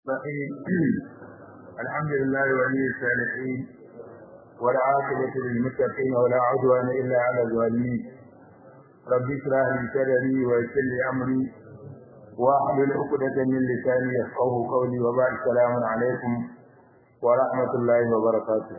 الرحيم الحمد لله ولي الصالحين والعاقبة للمتقين ولا عدوان إلا على الظالمين رب اشرح لي صدري ويسر لي أمري واحلل عقدة من لساني يفقهوا قولي وبعد السلام عليكم ورحمة الله وبركاته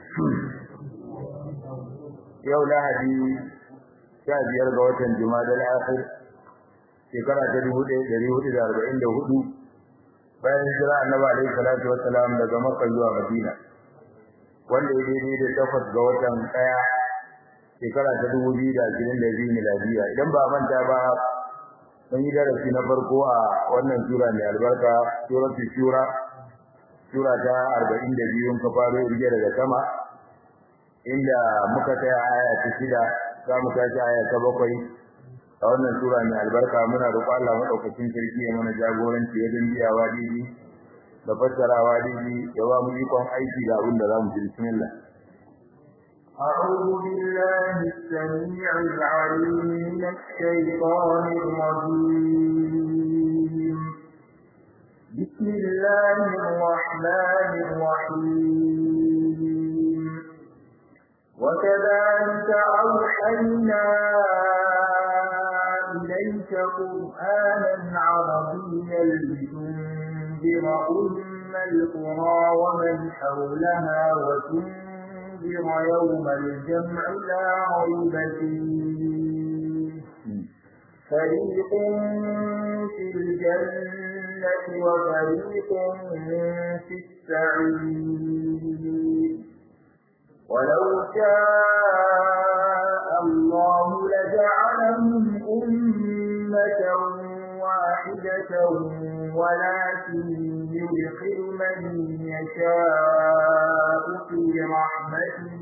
يوم lahadi sha biyar ga watan Jumadal Akhir shekara ta dubu ɗaya ɗari hudu da arba'in da hudu bayan hijira annabi alaihi salatu wassalam daga Makka zuwa Madina wanda ya daidai da takwas ga watan ɗaya shekara ta dubu biyu da ashirin da biyu miladiya idan ba manta ba mun yi darasi na farko a wannan sura mai albarka suratul shura sura ta arba'in da biyu ka faro irge daga sama inda muka tsaya aya ta shida za mu tashi aya ta bakwai a wannan sura mai albarka muna roƙo Allah madaukakin sarki ya mana jagoranci wajen biyawa didi da fassarawa didi ya ba mu ikon aiki da abin da za mu ji bismillah أعوذ بالله السميع العليم من الشيطان الرجيم بسم الله الرحمن الرحيم وكذلك أوحينا إليك قرآنا عربيا لتنذر أم القرى ومن حولها وتنذر يوم الجمع لا ريب فيه فريق في الجنة وفريق في السعير ولو شاء الله لجعلهم أمة واحدة ولكن يدخل من يشاء في رحمته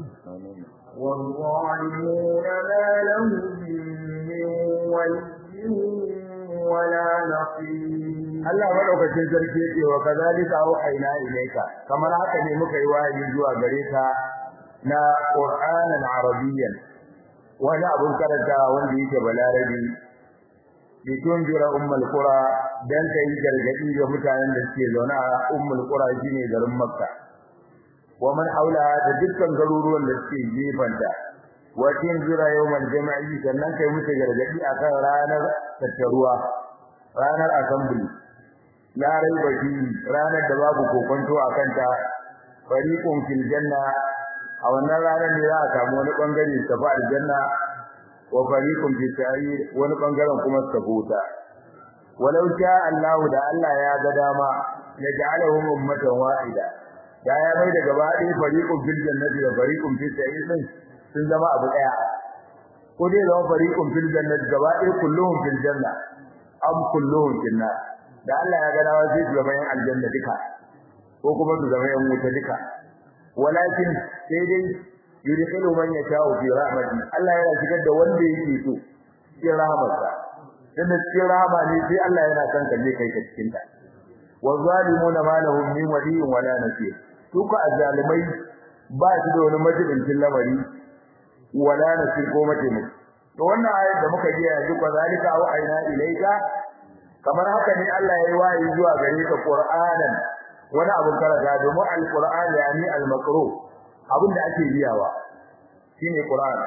والظالمون ما لهم من ولي ولا نصير Allah madaukakin sarki yake wa kazalika auhayna ilayka kamar haka ne muka yi wahayi zuwa gare ka na Qur'anan Arabiyyan wani abun karanta wanda yake balarabi bi tunjira ummul qura dan kai gargadi ga mutanen da suke zaune a ummul qura shine garin Makka wa man haula da dukkan garuruwan da suke gefanta wa tunjira yawmal jama'i sannan kai musu gargadi akan ranar tattaruwa ranar assembly la raiba fi ranar da babu kokonto akan ta fariqun fil janna a wannan ranar ne za a samu wani bangare su tafi aljanna wa fariqun fi sa'ir wani bangaren kuma su tafi wuta walau sha Allah da Allah ya ga dama ya ja'alahum ummatan wahida da ya mai da gaba ɗaya fariqun fil jannati da fariqun fi sa'ir din sun zama abu daya ko dai zama fariqun fil jannati gaba ɗaya kulluhum fil janna am kulluhum fil nar da Allah ya ga dama sai su zama yan aljanna duka ko kuma su zama yan wuta duka walakin sai dai yudkhilu man yasha'u fi rahmati Allah yana shigar da wanda yake so cikin rahmarsa dan cikin rahama ne sai Allah yana son ka je kai ka cikin ta wa zalimuna ma lahum min waliyyin wala nasir su ka azzalimai ba su da wani majalisin lamari wala nasir ko mataimaki to wannan ayat da muka ji yanzu ko zalika au aina ilaika kamar haka ne Allah ya yi wayi zuwa gare ka Qur'anan wani abun karanta domin alquran yani almakru abin da ake biyawa shine qur'an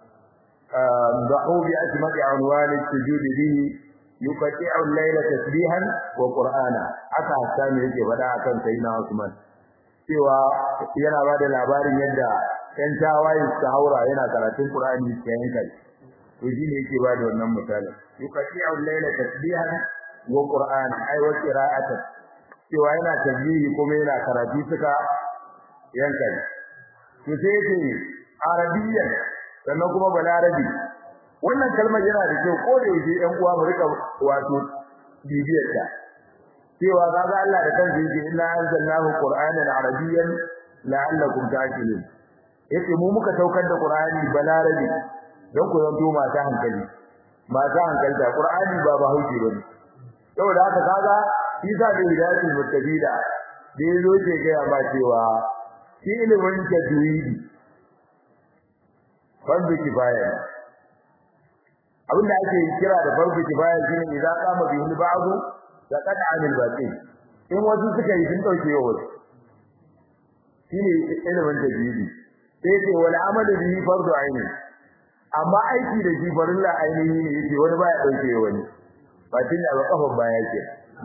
dahu bi asma'i anwani sujud bihi yuqati'u al-layla tasbihan wa qur'ana aka sami yake fada akan sayyidina Usman cewa yana bada labarin yadda ɗan tawaye su haura yana karatun qur'ani cikin kai to shine yake bada wannan misali yuqati'u al-layla tasbihan wa qur'ana ay wa qira'atan cewa yana tasbihi kuma yana karatu suka yanka to sai yake arabiyyan sannan kuma balarabi wannan kalmar yana da kyau ko da yake ɗan uwa mu rika wato bibiyar ta cewa kaga Allah da kansa yake inna anzalnahu qur'anan arabiyyan la'allakum ta'qilun yace mu muka saukar da qur'ani balarabi don ku zanto masu hankali masu hankalta qur'ani ba ba hauki bane saboda haka kaga isa da hidayatul muttaqina da yazo ce ga ba cewa shi ilimin tajwidi fardu kifaya abinda ake kira da fardu kifaya shine idan kama bi ba'du da qad anil batil in wasu suka yi sun dauke wa wasu shine ilimin tajwidi sai ce wal amalu bihi fardu aini amma aiki da shi farilla ainihi ne yake wani baya dauke wani ba tun da kafan baya ke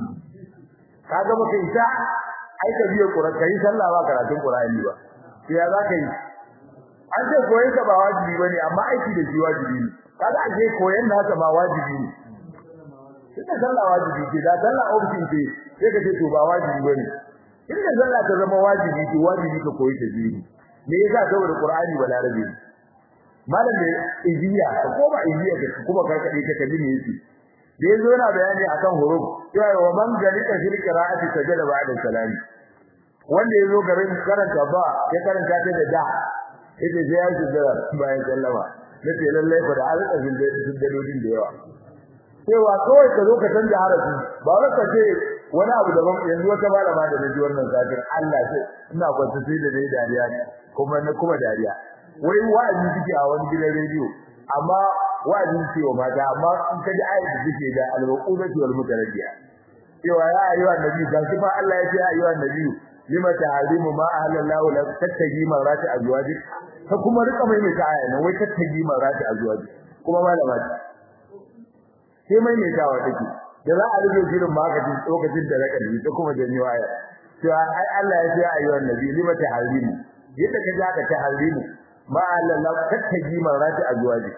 kaga baka isa ai ka biyo Qur'ani kai sallah ba karatun Qur'ani ba sai ya zaka yi an ce koyon ka ba wajibi bane amma aiki da shi wajibi ne kaga ake koyon da haka ba wajibi ne Ina sallah wajibi ce da sallah option ce sai ka ce to ba wajibi bane inda sallah ta zama wajibi to wajibi ka koyi ta jini me yasa saboda Qur'ani ba larabi malam da iziya ko ba iziya ka kuma karkade ka kaji me yake da yazo yana bayani akan huruf cewa wa man galika fil qira'ati sajada ba'da salami wanda yazo garin karanta ba ya karanta ta da da ita sai ya shiga bayan sallama nace lalle fa da alƙa dalolin da yawa cewa kawai ka zo ka canja harafi ba wai ka ce wani abu daban yanzu wata malama da naji wannan zafin Allah ce ina kwanta sai da dai dariya kuma na kuma dariya wai wa'azi suke a wani gidan rediyo amma wa'azi ce wa mata amma in ka ji ayat da suke da al-maqudati wal mutaraddiya cewa ya ayyuha nabi ga shi fa Allah ya ce ya ayyuha nabi lima ta'alimu ma ahlallahu la tattaji marati azwajik ka kuma rika mai mai aya nan wai tattaji marati azwajik kuma malama ce sai mai mai tawa take da za a rige shirin magaji lokacin da raka ta kuma janyo aya cewa ai Allah ya ce ya ayyuha nabi lima ta'alimu yadda ka ja ka ta'alimu ma ahlallahu tattaji marati azwajik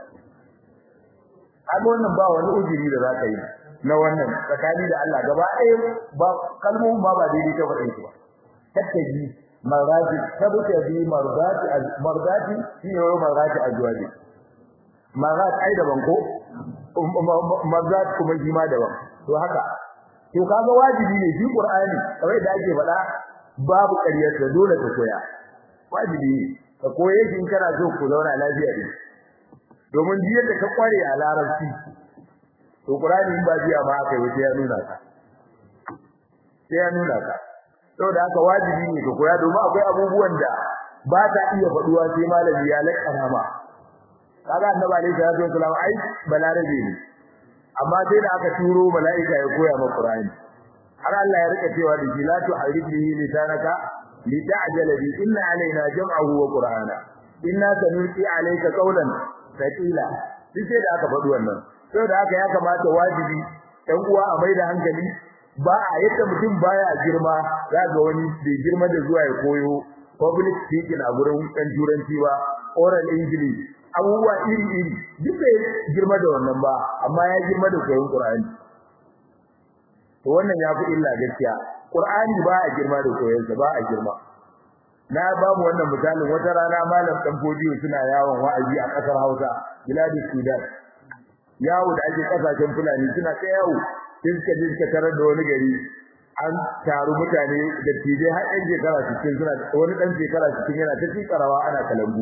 amma wannan ba wani ujiri da zaka yi na wannan tsakani da Allah gaba ɗaya ba kalmomin ba ba daidai ta faɗin su ba tattaji marati tabuta bi mardati mardati shi ne mardati azwaji marat ai daban ko mardat kuma shi ma daban to haka to kaga wajibi ne shi qur'ani kamar da ake faɗa babu ƙaryar da dole ka koya wajibi ne ka koye shi in kana so ku zauna lafiya ne domin duk yadda ka kware a larabci to qur'ani in ba biya ma aka yi ya nuna ka sai ya nuna ka saboda haka wajibi ne ka koya domin akwai abubuwan da ba ta iya faduwa sai malami ya lakana ma kaga annabi alaihi salatu wasallam ai balarabe ne amma sai da aka turo malaika ya koya ma qur'ani har Allah ya rika cewa da jilatu haribihi lisanaka lita'jala bi inna alaina jam'ahu wa qur'ana inna sanulqi alayka qawlan thaqila sai da aka faɗi wannan saboda haka ya kamata wajibi ɗan uwa a maida hankali ba a yadda mutum baya girma za ga wani bai girma da zuwa ya koyo public speaking a gurin ɗan turanci ba oral english abubuwa iri iri duk bai girma da wannan ba amma ya girma da koyon qur'ani to wannan ya fi illa gaskiya qur'ani ba a girma da koyon sa ba a girma na ba mu wannan misalin wata rana malam dan fodiyo suna yawon wa'azi a kasar Hausa biladi Sudan yawo da ake kasashen fulani suna ta yawo sai suka je suka tarar da wani gari an taru mutane da tije har ɗan shekara cikin suna wani ɗan shekara cikin yana ta tikarawa ana kalambu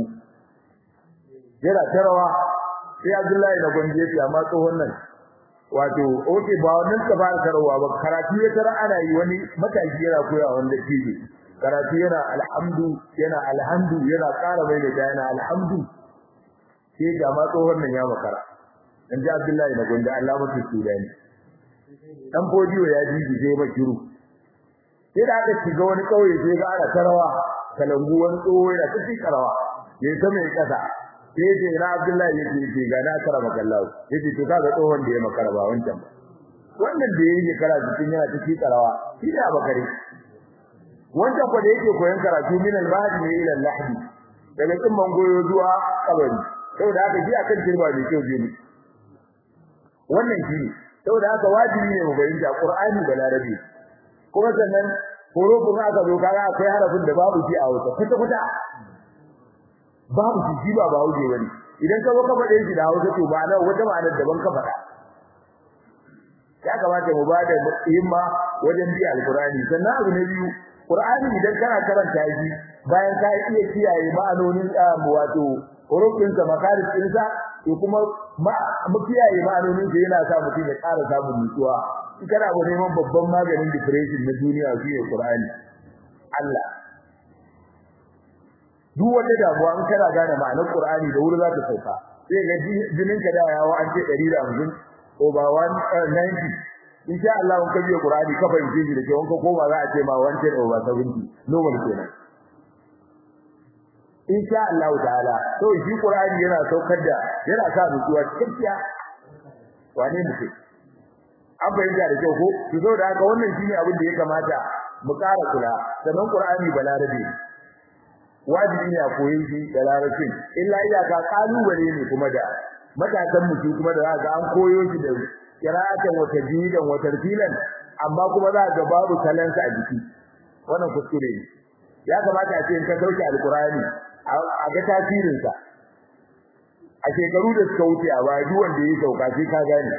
yana ta rawa sai Abdullahi na gwanje ya amma tsohon nan wato oke ba wannan ka fara karawa ba karatu ya tara ana yi wani mataki yana koya wanda tije karatu yana alhamdu yana alhamdu yana ƙara mai da yana alhamdu sai ga ma tsohon nan ya makara dan ji Abdullahi na gwanje Allah mutu Sudani dan fodiyo ya ji je ba kiru sai da aka shiga wani kauye sai ga ana tarawa kalangu wani tsoho yana ta cikin karawa ya ta mai kasa sai ce na Abdullahi yake ce ga na karama kallahu yace to kaga tsohon da ya makara ba wancan ba wannan da yake kara cikin yana ta cikin karawa shi da bakare wancan ko da yake koyon karatu min al-mahdi ne ila al-lahdi daga tsimman goyo zuwa kabari saboda haka shi akan kirba ne kyau je wannan shi ne saboda haka wajibi ne mu bayyana Qur'ani da Larabi kuma sannan hurufin aka zo kaga akwai harafin da babu shi a Hausa kuta kuta babu shi shi ba bawo je bane idan ka zo ka faɗe shi da Hausa to ba na wata ma'ana daban ka faɗa ya kamata mu ba da himma wajen biya alqur'ani sannan abu na biyu qur'ani idan kana karanta shi bayan ka iya kiyaye ma'anonin wato hurufin sa makaris ɗinsa to kuma mu kiyaye ma'anonin da yana sa mutum ya ƙara samun nutsuwa in kana ga neman babban maganin depression na duniya shi ne Qur'ani Allah duk wanda damuwa in kana gane ma'anar Qur'ani da wuri za ta sauka sai ga jinin ka da yawo an ce 150 over 190 insha Allah in ka biya Qur'ani ka fahimce shi da ke wanka koma za a ce ma wanted over 70 normal kenan insha Allah ta'ala to shi Qur'ani yana saukar da yana sa nutsuwa cikakkiya wane mutum an fahimta da kyau ko to zo da haka wannan shine abin da ya kamata mu ƙara kula sannan Qur'ani balarabe wajibi ne a koyi shi da larabcin illa iyaka kalubale ne kuma da matasan mutum kuma da za an koyo shi da qira'atan wa tajwidan wa tartilan amma kuma za ga babu talansa a jiki wannan kuskure ne ya kamata a ce in ka sauke alqur'ani a ga tasirin sa a shekaru da suka wuce a baya duk wanda ya sauka sai ka gane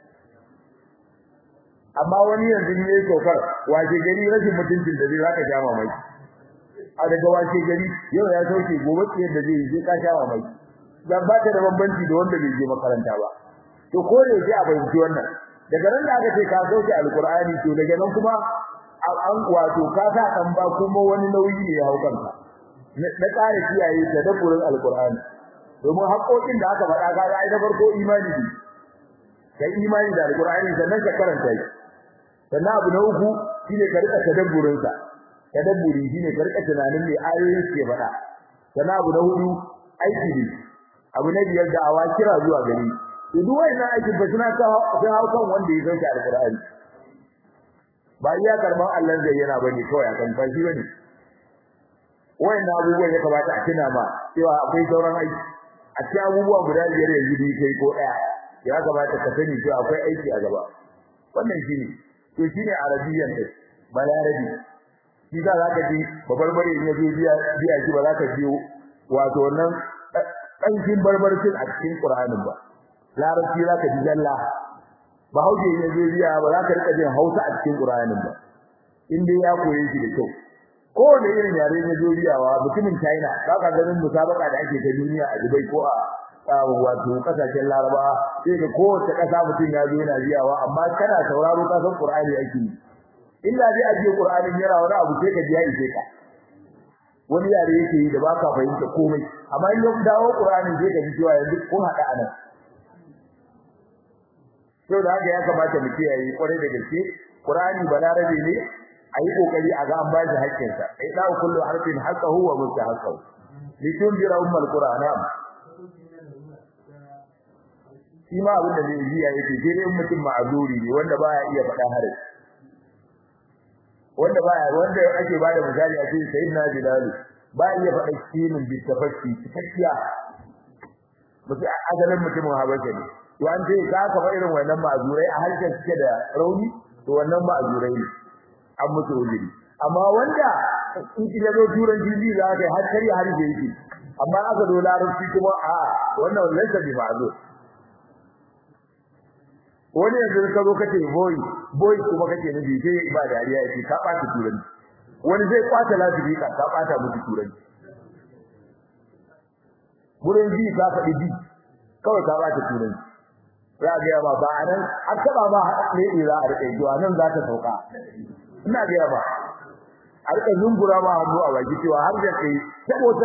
amma wani yanzu ne ya saukar wace gari rashin mutuncin da zai zaka sha mamaki a daga wace gari yau ya sauke gobe ce da zai je ka sha mamaki dan ba ta da bambanci da wanda bai je makaranta ba to ko da yake a bayyana wannan daga nan da aka ce ka sauke alqur'ani to daga nan kuma an wato ka sa kan ba kuma wani nauyi ne ya hau kanka na tsare kiyaye tadabburin alqur'ani domin haƙoƙin da aka faɗa ga ai da farko imani ne kai imani da alqur'ani sannan ka karanta shi sannan abu na uku shine ka rika tadabburin sa tadabburi shine ka rika tunanin me ayoyin ke faɗa sannan abu na hudu aiki ne abu na biyar da awa kira zuwa gari to duk wannan aikin ba suna ta hau kan wanda ya sauke alqur'ani ba iya karban Allah zai yana bane kawai akan fashi bane wayannan abubuwan ya kamata a tuna ma cewa akwai sauran aiki a cikin abubuwa guda biyar yanzu bi kai ko daya ya kamata ka sani cewa akwai aiki a gaba wannan shine to shine arabiyyan din balarabi shi za ka ji babarbare in yazo biya biya shi ba za ka ji wato wannan kankin barbarcin a cikin Qur'anin ba larabci za ka ji jalla ba hauje in yazo biya ba za ka rika jin Hausa a cikin Qur'anin ba in dai ya koyi shi da kyau ko da irin yare ne zuriyawa mutumin China za ka ganin musabaka da ake ta duniya a Dubai ko a wato kasashen Laraba sai da kowace kasa mutum ya zo yana biyawa amma kana sauraro ka san Qur'ani ake yi illa dai aje Qur'anin yana wani abu sai ka ji ya ishe ka wani yare yake yi da baka fahimta komai amma in yau dawo Qur'anin sai ka ji cewa yanzu kun hada anan to da haka ya kamata mu kiyaye kwarai da gaske Qur'ani balarabe ne ayi kokari a ga an ba shi haƙƙin sa ai da kullu harfin haqqahu wa mustahaqqahu litunzira ummul qur'ana shi ma abin da zai yi yake sai dai mutum ma'azuri ne wanda baya iya faɗa harin wanda baya wanda ake bada misali a cikin sayyidina bilal ba iya faɗa kinin bi tafakki cikakkiya mutum asalin mutumin habasha ne to an ce ka ka irin wannan ma'azurai a harshen suke da rauni to wannan ma'azurai ne an musu ujiri amma wanda in kila zo turan jiji za ka har kari har da yake amma aka zo larabci kuma a wannan laysa bi ma'zur wani yanzu ka zo kace boy boy kuma kake nufi sai ba dariya yake ka bata turanci wani zai kwata lafiya ka ka bata musu turanci gurin ji ka faɗi bi kawai ka bata turanci za ga ba ba anan an taba ma ne ira a rike jiwa nan za ta sauka ina ga ba a rike zungura ma hannu a baki cewa har da kai saboda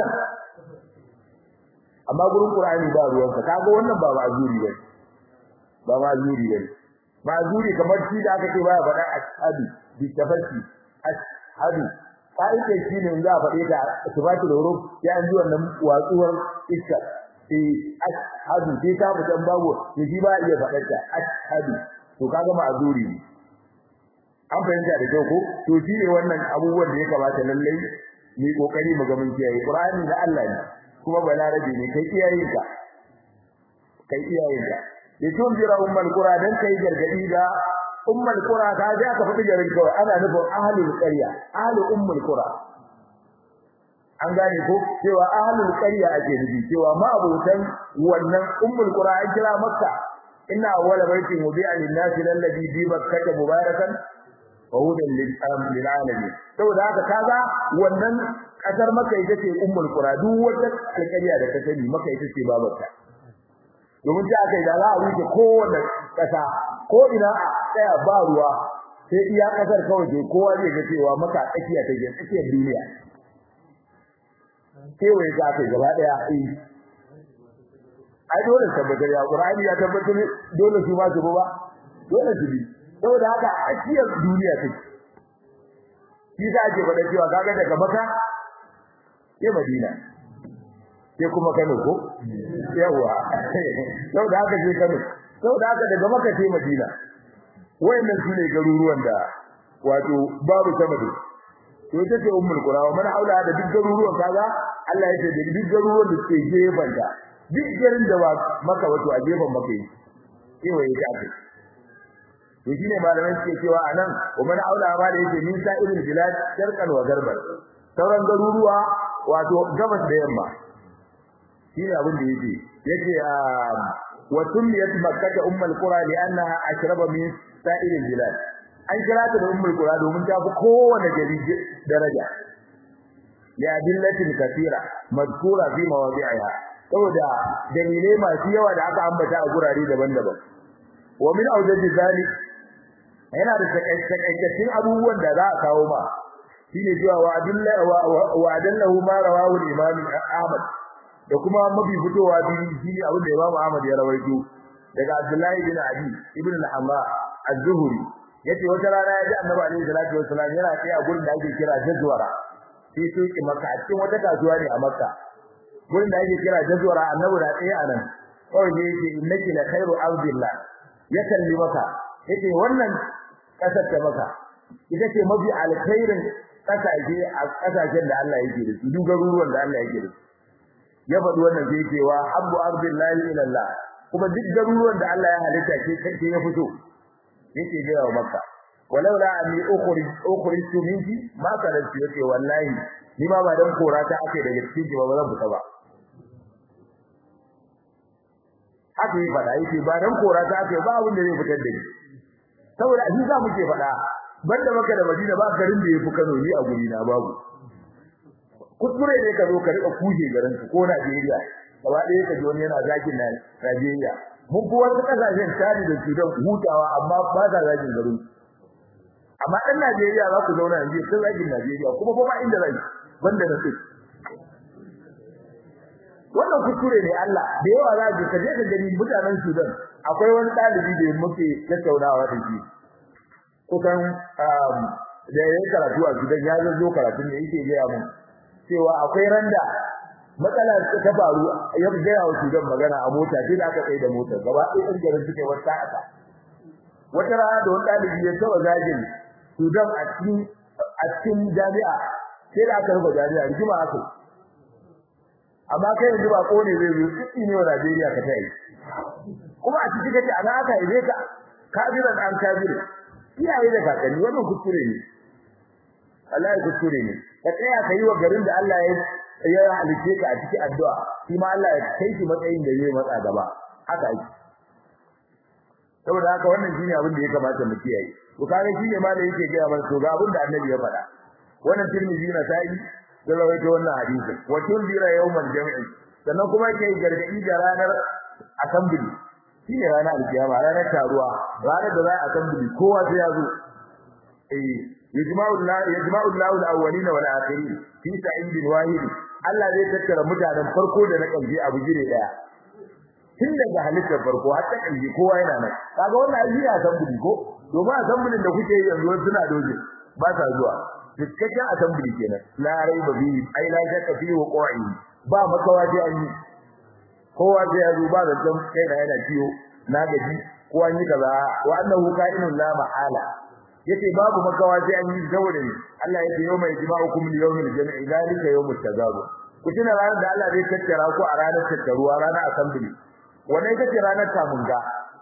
amma gurin qur'ani ba ruwan ka kaga wannan ba ma'zuri bane ba ma'zuri bane ma'zuri kamar shi da aka ce baya faɗa ashhadu bi tafassi ashhadu kai ke shi ne za a faɗe ta sifatul huruf ya an ji wannan watsuwar iska eh ashhadu sai ta mutan babu to shi ba iya faɗar ta ashhadu to kaga ma'zuri ne an fahimta da kyau ko to shi ne wannan abubuwan da ya kamata lallai ni kokari mu ga mun kiyaye qur'ani da Allah ne kuma balarabi ne kai iyayenka kai iyayenka ya tunjira ummul qura dan kai gargadi da ummul qura ka ja ka fadi garin kawai ana nufin ahlul qarya ahlul ummul qura an gane ko cewa ahlul qarya ake nufi cewa ma abutan wannan ummul qura an kira makka inna awwala baitin wudi'a lin-nasi alladhi bi makkah mubarakan wa hudan lil-alamin saboda haka kaga wannan kasar makka ita ce ummul qura duk wata alƙarya da ka sani makka ita ce babarta domin ta kai da za a wuce kowace kasa ko ina a tsaya ba ruwa sai iya kasar kawai ke kowa zai ga cewa maka tsakiya ta ke tsakiyar duniya kewaye ta kai gaba daya eh ai dole tabbatar ya qur'ani ya tabbatar dole su ma su ba dole su bi saboda haka a ciyar duniya take shi za a ce faɗa cewa kaga daga maka sai madina sai kuma kano ko yawa saboda haka sai kano saboda haka daga maka sai madina wayannan su ne garuruwan da wato babu sama da to ita ce ummul qura wa man haula da duk garuruwan kaga Allah ya ce da duk garuruwan da suke gefen da duk garin da ba maka wato a gefen maka yi kewaye ta ce to shine malamai suke cewa anan wa man haula ma da yake min sa'iril bilad sharqan wa garban sauran garuruwa wato gabas da yamma shine abin da yake yake wa sunniyat makkah ummul qura li'annaha ashraba min sa'iril bilad an kira ta da ummul qura domin ta fi kowane gari daraja ya dillatin kathira madkura fi mawadi'iha saboda dalilai masu yawa da aka ambata a gurare daban-daban wa min awjaji zalik yana da takaitaccen abubuwan da za a kawo ma shine cewa wa adilla wa adallahu ma rawahu al-imam Ahmad da kuma mabi fitowa biyu shine abin da Imam Ahmad ya rawaito daga Abdullahi bin Ali ibn al-Hamma az-Zuhri yace wata rana ya ji Annabi alaihi salatu wassalam yana tsaye a gurin da ake kira Jazwara sai to ki Makka a cikin wata kasuwa ne a Makka gurin da ake kira Jazwara Annabi da tsaye a nan kawai ne yake innaki la khairu ardillah ya kalli maka yace wannan kasar ta maka ita ce mafi alkhairin kasashe a kasashen da Allah yake da su duk garuruwan da Allah yake da su ya faɗi wannan sai cewa habbu ardillahi ila Allah kuma duk garuruwan da Allah ya halitta ke kace ya fito yake ga wa makka walaula anni ukhrij ukhrijtu minki ma kana yake wallahi ni ma ba dan kora ta ake daga cikin ba zan fita ba haka yi fada yake ba dan kora ta ake ba abin da zai fitar da ni saboda shi za mu ke fada banda maka da Madina ba garin da yafi Kano ni a guri na babu kuskure ne ka zo ka rika kuje garin ka ko Najeriya gaba ɗaya ka ji wani yana zakin na Najeriya mun fi wasu kasashen tari da Sudan hutawa amma ba ta zakin garin amma ɗan Najeriya za ku zauna yanzu sun zakin Najeriya kuma ba inda zai banda na sai wannan kuskure ne Allah da yawa za ka je ka gani mutanen Sudan akwai wani ɗalibi da muke tattaunawa da shi kusan da ya karatu a Sudan ya zo karatu ne yake gaya mun cewa akwai randa matsala ta faru ya gaya wa Sudan magana a mota sai da aka tsaye da motar gaba ɗaya ɗan garin suke wata aka wata rana da wani ɗalibi ya taɓa zagin Sudan a cikin a cikin jami'a sai da aka rufe jami'a rigima aka amma kai yanzu ba kone zai zo tsitsi ne wa Najeriya ka tayi kuma a cikin kace ana aka yi ka kabiran an kabir iyaye da kakanni wannan kuskure ne Allah ya kuskure ne ka tsaya kai wa garin da Allah ya ya halice ka a cikin addu'a shi ma Allah ya kai shi matsayin da zai matsa gaba haka yake saboda haka wannan shine abin da ya kamata mu kiyaye to kage shine ma da yake ga mana to ga abin da Annabi ya faɗa wannan Tirmidhi na sai da rawaito wannan hadisi wa tunzira yawmal jam'i sannan kuma kai gargadi da ranar assembly shine ranar alkiyama ranar taruwa ranar da za a assembly kowa sai ya zo eh yajma'u Allah yajma'u Allah al-awwalin wal akhirin fi sa'idin wahid Allah zai tattara mutanen farko da na ƙarshe a bujire daya tun daga halittar farko har ta ƙarshe kowa yana nan kaga wannan ai ya assembly ko domin assembly da kuke yi yanzu suna doje ba sa zuwa cikakken assembly kenan la raiba bi ai la shakka fi wuqu'i ba makawa dai an yi kowa sai ya zo ba da dan kai da yana ciwo na gaji ko an yi kaza wa annahu ka'inun la mahala yace babu makawa sai an yi saboda ne Allah yake yau mai jima'ukum li yawmil jam'i zalika yawmut tagabun ku tuna ranar da Allah zai tattara ku a ranar tattaruwa ranar assembly wannan ita ce ranar tamunga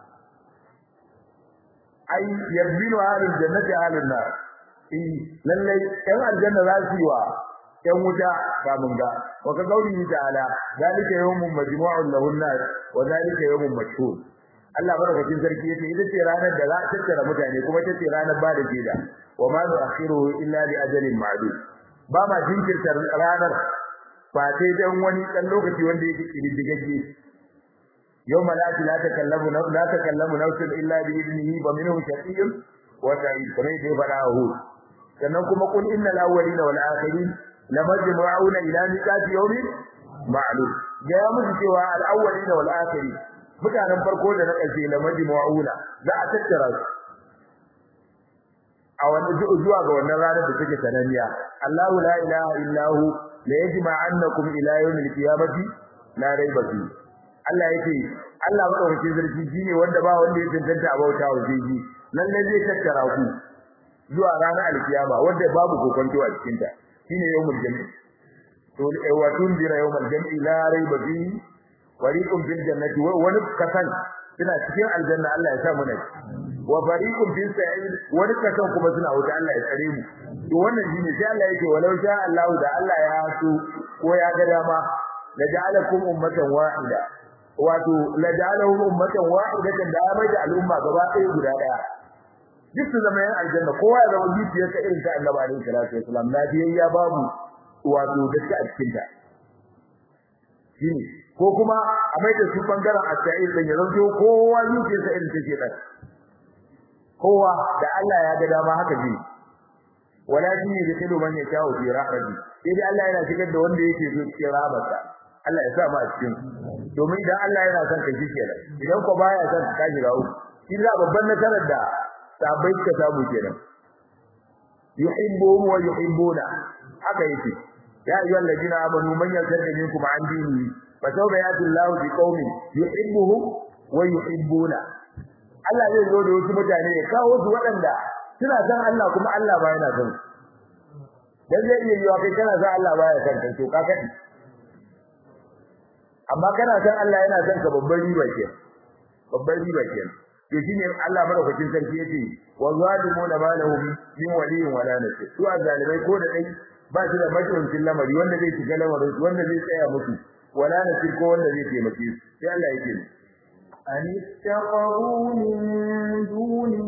ai yabinu ahlul jannati ahlun nar eh lallai ɗan aljanna za su yi wa ɗan wuta tamunga wa ka gauri ta'ala zalika yawmun majmu'un lahun nar wa zalika yawmun mashhur Allah barakatin sarki yace ita ce ranar da za a tattara mutane kuma ita ce ranar ba da jeda wa ma nu'akhiruhu illa li ajalin ma'dud ba ma jinkirta ranar ba sai dan wani dan lokaci wanda yake kididdigagge yawma la la takallamu la takallamu nafsun illa bi idnihi wa minhu shaqiyyun wa sa'id kamar da ya fada hu sannan kuma qul innal awwalina wal akhirin lamajmu'una ila miqati yawmin ma'lum ga ya musu cewa al awwalina wal akhirin mutanen farko da na ƙarshe la majmu'una za a tattara su a wannan zuwa ga wannan ranar da take sananniya Allahu la ilaha illa hu la yajma'annakum ila yawmil qiyamati la rayba fi Allah yake Allah madaukakin sarki shine wanda ba wanda ya tantance a bauta wa shi lalle zai tattara ku zuwa ranar alkiyama wanda babu kokonto a cikin ta shine yawmul jami' to wa tundira yawmul jami' la rayba fi fariqun fil jannati wa wani kasan suna cikin aljanna Allah ya sa mu ne wa fariqun fil sa'id wani kasan kuma suna wuta Allah ya tsare mu to wannan shine sai Allah yake walau sha Allah da Allah ya so ko ya ga dama la ja'alakum ummatan wahida wato la ja'alahum ummatan wahidatan da mai da al'umma gaba ɗaya guda ɗaya duk su zama yan aljanna kowa ya zama zuciyarsa irin ta annabi alaihi salatu wasalam lafiyayya babu wato da a cikin ta shine ko kuma a mai da su bangaren asa'il din ya zanto kowa yuke sa irin take da kowa da Allah ya ga dama haka ji walakin yadkhulu man yasha'u fi rahmati sai Allah yana shigar da wanda yake so cikin rahmarsa Allah ya sa mu a cikin domin idan Allah yana son ka ji kenan idan ko baya son ka ji rawu shi da babban nasarar da sabai ka samu kenan yuhibbuhum wa yuhibbuna haka yake ya ayyuhal ladina amanu man yartadda minkum an dinihi fa sawfa yati Allahu bi qaumin yuhibbuhum wa yuhibbuna Allah zai zo da wasu mutane ya kawo su waɗanda suna san Allah kuma Allah ba yana son dan zai iya yiwa kai kana san Allah ba ya san kai to ka kadi amma kana san Allah yana son ka babban riba ke babban riba ke to shine Allah madaukakin sarki yace wa zalimuna ma lahum min waliyyin wala nasir su azalimai ko da dai ba shi da majibincin lamari wanda zai shiga lamarin wanda zai tsaya musu wala nasir ko wanda zai taimake su sai Allah yake أن اتخذوا من دونه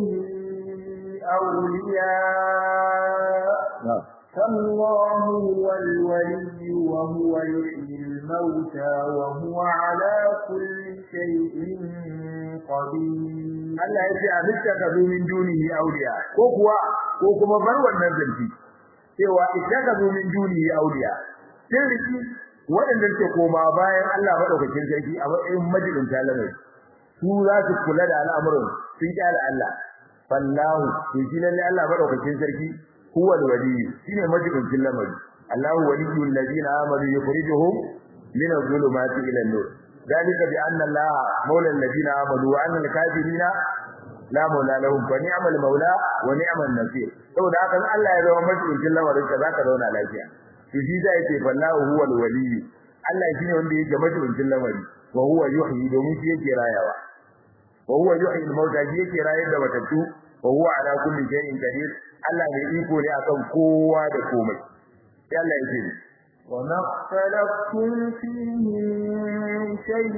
أولياء فالله هو الولي وهو يحيي الموتى وهو على كل شيء قدير Allah ya ce a ittakazu min dunihi awliya ko kuwa ko kuma bar wannan zanci cewa ittakazu min dunihi awliya sai riki waɗanda ke koma bayan Allah madaukakin sarki a matsayin majalisin talamai su za su kula da al'amuran sun kyale Allah fallahu to shi lalle Allah madaukakin sarki huwa al-wali shine majalisin lamari Allahu waliyul ladina amanu yukhrijuhum min adh-dhulumati ila an-nur ذلك بأن الله مولى الذين آمنوا وأن الكافرين لا مولى لهم فنعم المولى ونعم النصير saboda haka Allah ya zama majalisin lamarin ka zaka zauna lafiya to shi da yake fallahu huwa al-wali Allah shine wanda yake majalisin lamari wa huwa yuhyi domin shi yake rayawa wa huwa yuhyi al-mauta shi yake rayar da matattu wa huwa ala kulli shay'in qadir Allah mai iko ne akan kowa da komai sai Allah yake وما اختلفتم فيه من شيء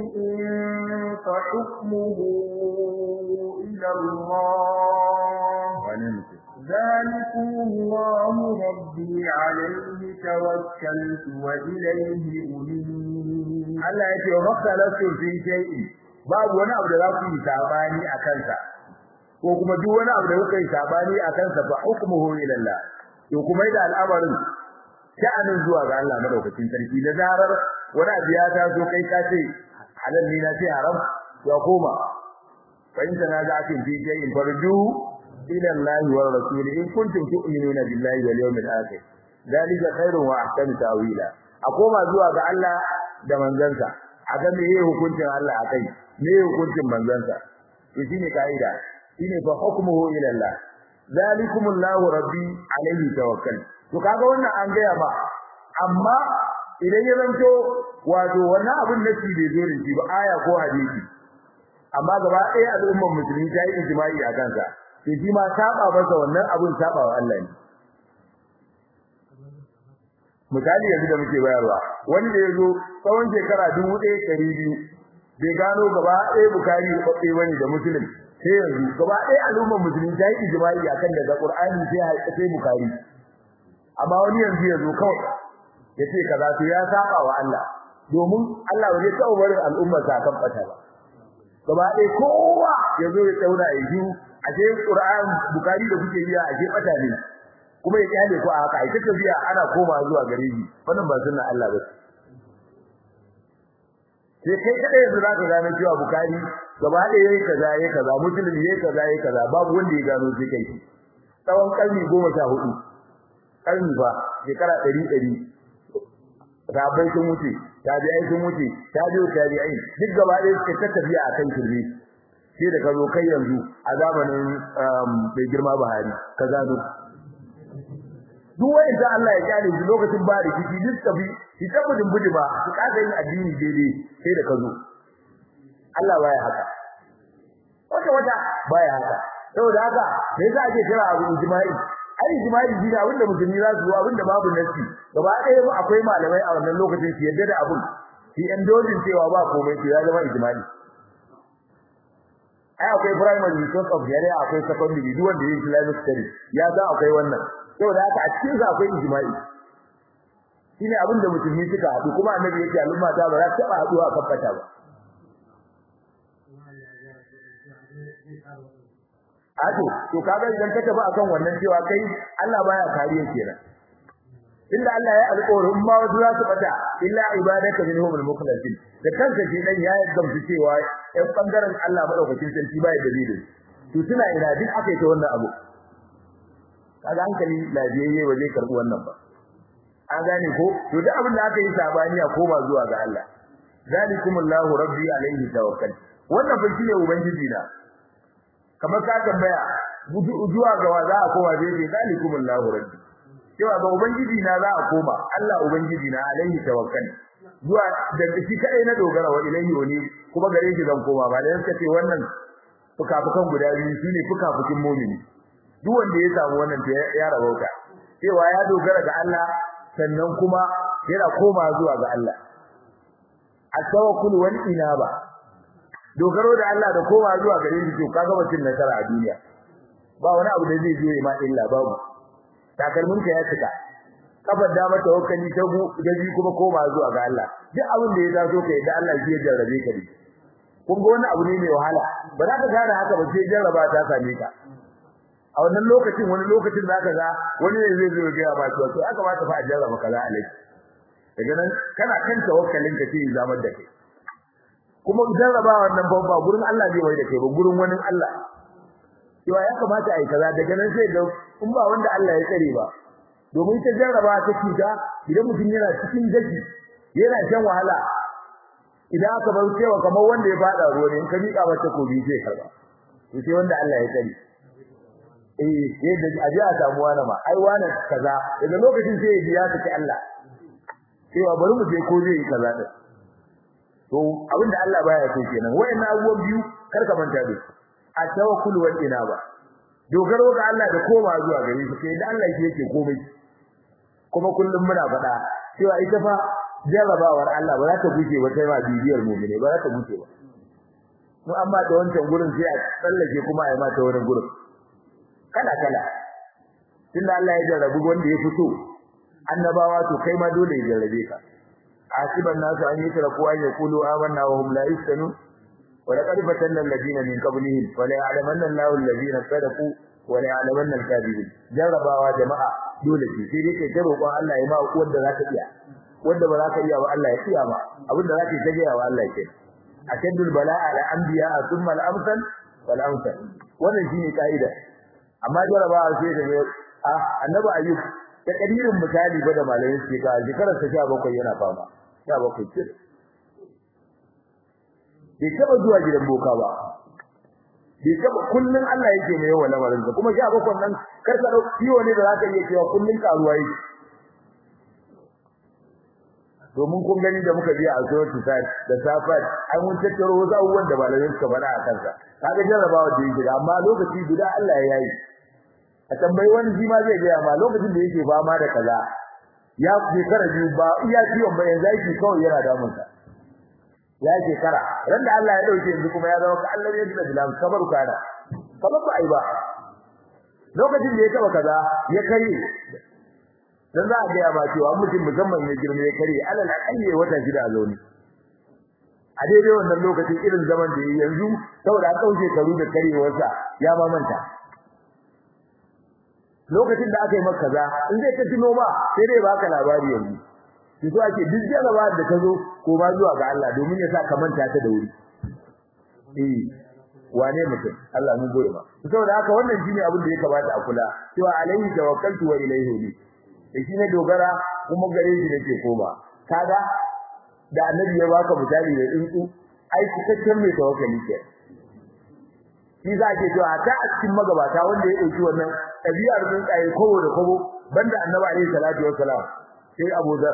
فحكمه إلى الله ذلكم الله ربي عليه توكلت وإليه أنيب Allah ya ce wa makhalafu fi shay'in babu wani abu da za ku yi sabani a kansa ko kuma duk wani abu da kuka yi sabani a kansa fa hukmuhu ila Allah to kuma da al'amarin sha'anin zuwa ga Allah madaukakin sarki da zarar wani abu ya taso kai ka ce halal ne na ce haram ya koma fa in tana za ki fi shay'in farju ila Allah wa rasul in kuntum tu'minuna billahi wal yawmil akhir dalika khairun wa ahsanu ta'wila a koma zuwa ga Allah da manzansa a ga me yake hukuncin Allah akai me yake hukuncin manzansa to shine kaida shine fa hukmuhu ila Allah zalikumullahu rabbi alayhi tawakkal to kaga wannan an gaya ba amma idan ya zanto wato wannan abin da shi bai zo da shi ba aya ko hadisi amma gaba ɗaya al'ummar musulmi ta yi ijma'i a kansa to shi ma saba masa wannan abin saba wa Allah ne misali yanzu da muke bayarwa wani da yazo tsawon shekara 1200 bai gano gaba ɗaya bukari da babbe bane da muslim sai yanzu gaba ɗaya al'ummar musulmi ta yi ijma'i akan daga qur'ani sai sai bukari amma wani yanzu yazo kawai yace kaza to ya saba wa Allah domin Allah bai taɓa barin al'ummar sa kan bata ba gaba ɗaya kowa yazo ya tsauna ya ji ashe qur'an bukari da kuke biya ashe bata ne kuma ya kyale ku a haka ai ta tafiya ana koma zuwa gare shi wannan ba sunna Allah ba sai kai kadai yanzu zaka gano cewa bukari gaba ɗaya yayi kaza yayi kaza muslim yayi kaza yayi kaza babu wanda ya gano sai kai tsawon karni goma sha hudu karni ba shekara ɗari ɗari sahabbai sun wuce tabi'ai sun wuce tabi'u tabi'ai duk gaba ɗaya suka ta tafiya akan kirmi sai da ka zo kai yanzu a zamanin mai girma Buhari ka gano duk wani da Allah ya kyale shi lokacin ba da kici duk tafi shi tabbudin budi ba su kaga yin addini daidai sai da ka zo Allah baya haka wata wata baya haka saboda haka me yasa ake kira abu ijma'i ai ijma'i shi ne abinda musulmi za su abinda babu nasi gaba ɗaya mu akwai malamai a wannan lokacin su yadda da abun shi endozin cewa ba komai to ya zama ijma'i ai akwai primary source of yare akwai secondary duk wanda yake Islamic studies ya san akwai wannan saboda haka a cikin sa akwai ijma'i shine abinda musulmi suka haɗu kuma annabi yake al'umma ta ba za ta taɓa haɗuwa a kafata ba Ato, to kaga idan ka tafi akan wannan cewa kai Allah baya kariya kenan. Inda Allah ya alƙawarin ma wasu za su bata illa ibadaka minhum al-mukhlasin. Da kanka shi dan ya gamsu cewa ɗan bangaren Allah madaukakin sarki baya dalili. To suna ina duk akai ta wannan abu. Kaga hankali lafiyayye ba zai karbi wannan ba. An gane ko? To duk abin da aka yi sabani a koma zuwa ga Allah. Zalikumullahu rabbi alaihi tawakkal. Wannan fa shine ubangiji na. kamar ka tambaya zuwa ga wa za a koma zai ce zalikumullahu rabbi cewa ga ubangiji na za a koma Allah ubangiji na alaihi tawakkal zuwa da shi kai na dogara wa ilaihi wani kuma gare shi zan koma ba da yanka ce wannan fukafukan guda biyu shine fukafukin mu'mini duk wanda ya samu wannan to ya rabauta cewa ya dogara ga Allah sannan kuma yana koma zuwa ga Allah at-tawakkul wal inaba dogaro da Allah da kowa zuwa gare shi to kaga mutum nasara a duniya ba wani abu da zai zo ma illa babu takalmin ka ya cika kafar da mata tawakkali ta gu da ji kuma koma zuwa ga Allah duk abin da ya taso kai da Allah shi ya jarrabe ka ne kun ga wani abu ne mai wahala ba za ka gane haka ba sai jarraba ta same ka a wannan lokacin wani lokacin da ka ga wani ne zai zo ya ba to to aka ba ta fa a jarraba kaza alai daga nan kana kan tawakkalin ka sai zamar da kai kuma jarrabawa wannan babba gurin Allah zai mai da kai ba gurin wani Allah cewa ya kamata ai kaza daga nan sai ga in ba wanda Allah ya tsare ba domin ta jarraba ta cuta idan mutum yana cikin daji yana shan wahala idan aka bar cewa kamar wanda ya fada ruwa ne in ka mika mata kobi sai karba to sai wanda Allah ya tsare eh yadda aje a samu wani ma ai wani kaza daga lokacin sai ya biya ta Allah cewa bari mu je ko zai yi kaza din to abinda Allah baya so kenan wayannan abubuwan biyu kar ka manta da su a tawakkul wal inaba dogaro ga Allah da koma zuwa gare shi sai da Allah shi yake komai kuma kullum muna faɗa cewa ita fa jarrabawar Allah ba za ta guje ba sai ma bibiyar mu'mine ba za ta guje ba mu amma da wancan gurin sai a tsallake kuma a yi mata wani gurin kala kala tunda Allah ya jarrabu wanda ya fito annabawa to kai ma dole ya jarrabe ka asiban nasu an yutraku an yaqulu amanna wa hum la yuftanu wa laqad fatanna alladhina min qablihim wa la ya'lamanna Allahu alladhina sadaqu wa la ya'lamanna al-kadhibin jarrabawa jama'a dole ce sai dai kai ta roƙon Allah ya ma wanda zaka iya wanda ba zaka iya ba Allah ya iya ma abinda zaka yi ta ga wa Allah ke ashaddul bala'a ala anbiya thumma al-amsal wal amsal wannan shine kaida amma jarrabawa sai da ah annabi ayyub da kadirin misali ba da malamin suke ka shekarar ta 17 yana fama 17 ce bai taba zuwa gidan boka ba bai taba kullun Allah yake mai yawa lamarin sa kuma 17 nan kar ka dau ciwo ne da zaka iya cewa kullun karuwa yake domin kun gani da muka biya a suratu sa'id da safat an mun tattaro wasu abubuwan da malamin suka faɗa a kansa kaga jarrabawa da yake amma lokaci guda Allah ya yi a tambayi wani shi ma zai gaya ma lokacin da yake fama da kaza ya shekara biyu ba iya ciwon ba yanzu yake kawai yana damun sa ya shekara ran da Allah ya dauke yanzu kuma ya zama ka Allah ya jira bilan kabar kana kamar ba ai ba lokacin da ya taba kaza ya kai dan za a ga ba cewa mutum musamman ya girme ya kare alal akalli wata shida a zauni a daidai wannan lokacin irin zaman da yanzu saboda an kauce karu da karewarsa ya mamanta lokacin da aka yi maka kaza in zai ta tuno ba sai dai baka labari yanzu ki so ake duk jaraba da ta zo ko ba zuwa ga Allah domin ya sa ka manta ta da wuri eh wane mutum Allah mun gode ma saboda haka wannan shine abin da ya kamata a kula cewa alaihi tawakkaltu wa ilaihi ni da shine dogara kuma gare shi nake koma kaga da annabi ya baka misali da tsuntsu ai cikakken mai tawakkali ke shi za ke cewa ta a cikin magabata wanda ya dauki wannan ɗabi'ar tsuntsaye kowo da kowo banda annabi alaihi salatu wassalam sai Abu Dhar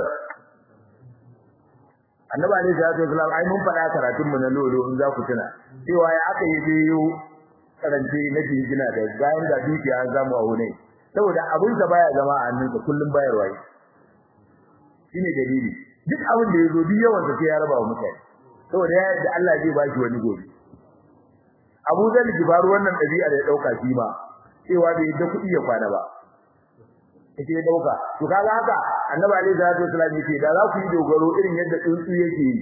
annabi alaihi salatu wasallam ai mun faɗa karatun mu na lolo in za ku tuna cewa ya aka yi biyo karance na jingina da bayan da dukiya an zamu a wune saboda abin da baya zama a hannunka kullum bayarwa yi shine dalili duk abin da yazo duk yawan sa sai ya raba wa mutane saboda ya da Allah zai bashi wani gobe Abu Zar Jibaru wannan dabi'a da ya dauka shi ma cewa bai da kuɗi ya kwana ba yake ya dauka to kaga haka annabi alaihi salatu wasallam yake da za ku yi dogaro irin yadda tsuntsu yake yi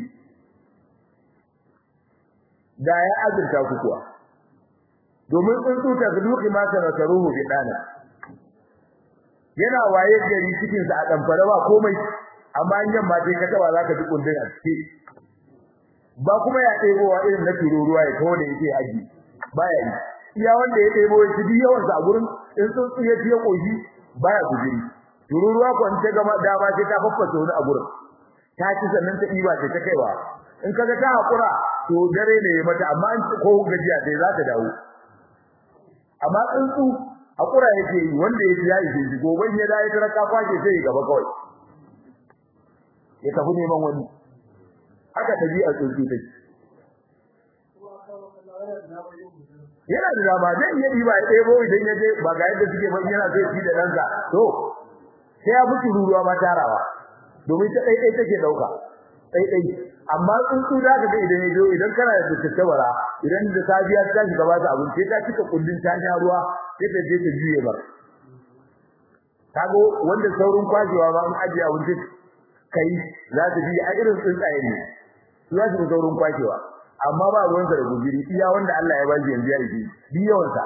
da ya azurta ku kuwa domin tsuntsu ta zuki ma ta nasaruhu bi dana yana waye gari cikin sa a damfara ba komai amma in yamma sai ka taba zaka ji kundin a ciki ba kuma ya ɗebowa irin na tururuwa ya kawo da yake aji baya yi iya wanda ya ɗebo ya ci yawan sa a gurin in tsuntsu ya ci ya koshi baya gujiri tururuwa ko in ta gama dama sai ta faffasa wani a gurin ta ci sannan ta ɗiba ta kaiwa in kaga ta hakura to dare ne mata amma an ko gajiya sai za ta dawo amma tsuntsu hakura yake yi wanda yake yayi shi gobe ya dai tara ka kwaje sai gaba kawai ya tafi neman wani haka tabi'a tsuntsu take yana da dama zai iya diba ya ɗebo idan ya je ba ga yadda suke ba yana zai ci da ɗansa to sai ya fi ruruwa ma tarawa domin ta ɗaiɗai take ɗauka ɗaiɗai amma tsuntsu da ka ga idan ya zo idan kana da tattabara idan da safiya ta shiga ba ta abinci ta cika kullun ta sha ruwa sai ta je ta juye ba kago wanda saurin kwajewa ba an ajiye abinci kai za ta bi a irin tsuntsaye ne za su saurin kwajewa amma ba ruwan sa da gujiri iya wanda Allah ya bashi yanzu ya yi bi yawan sa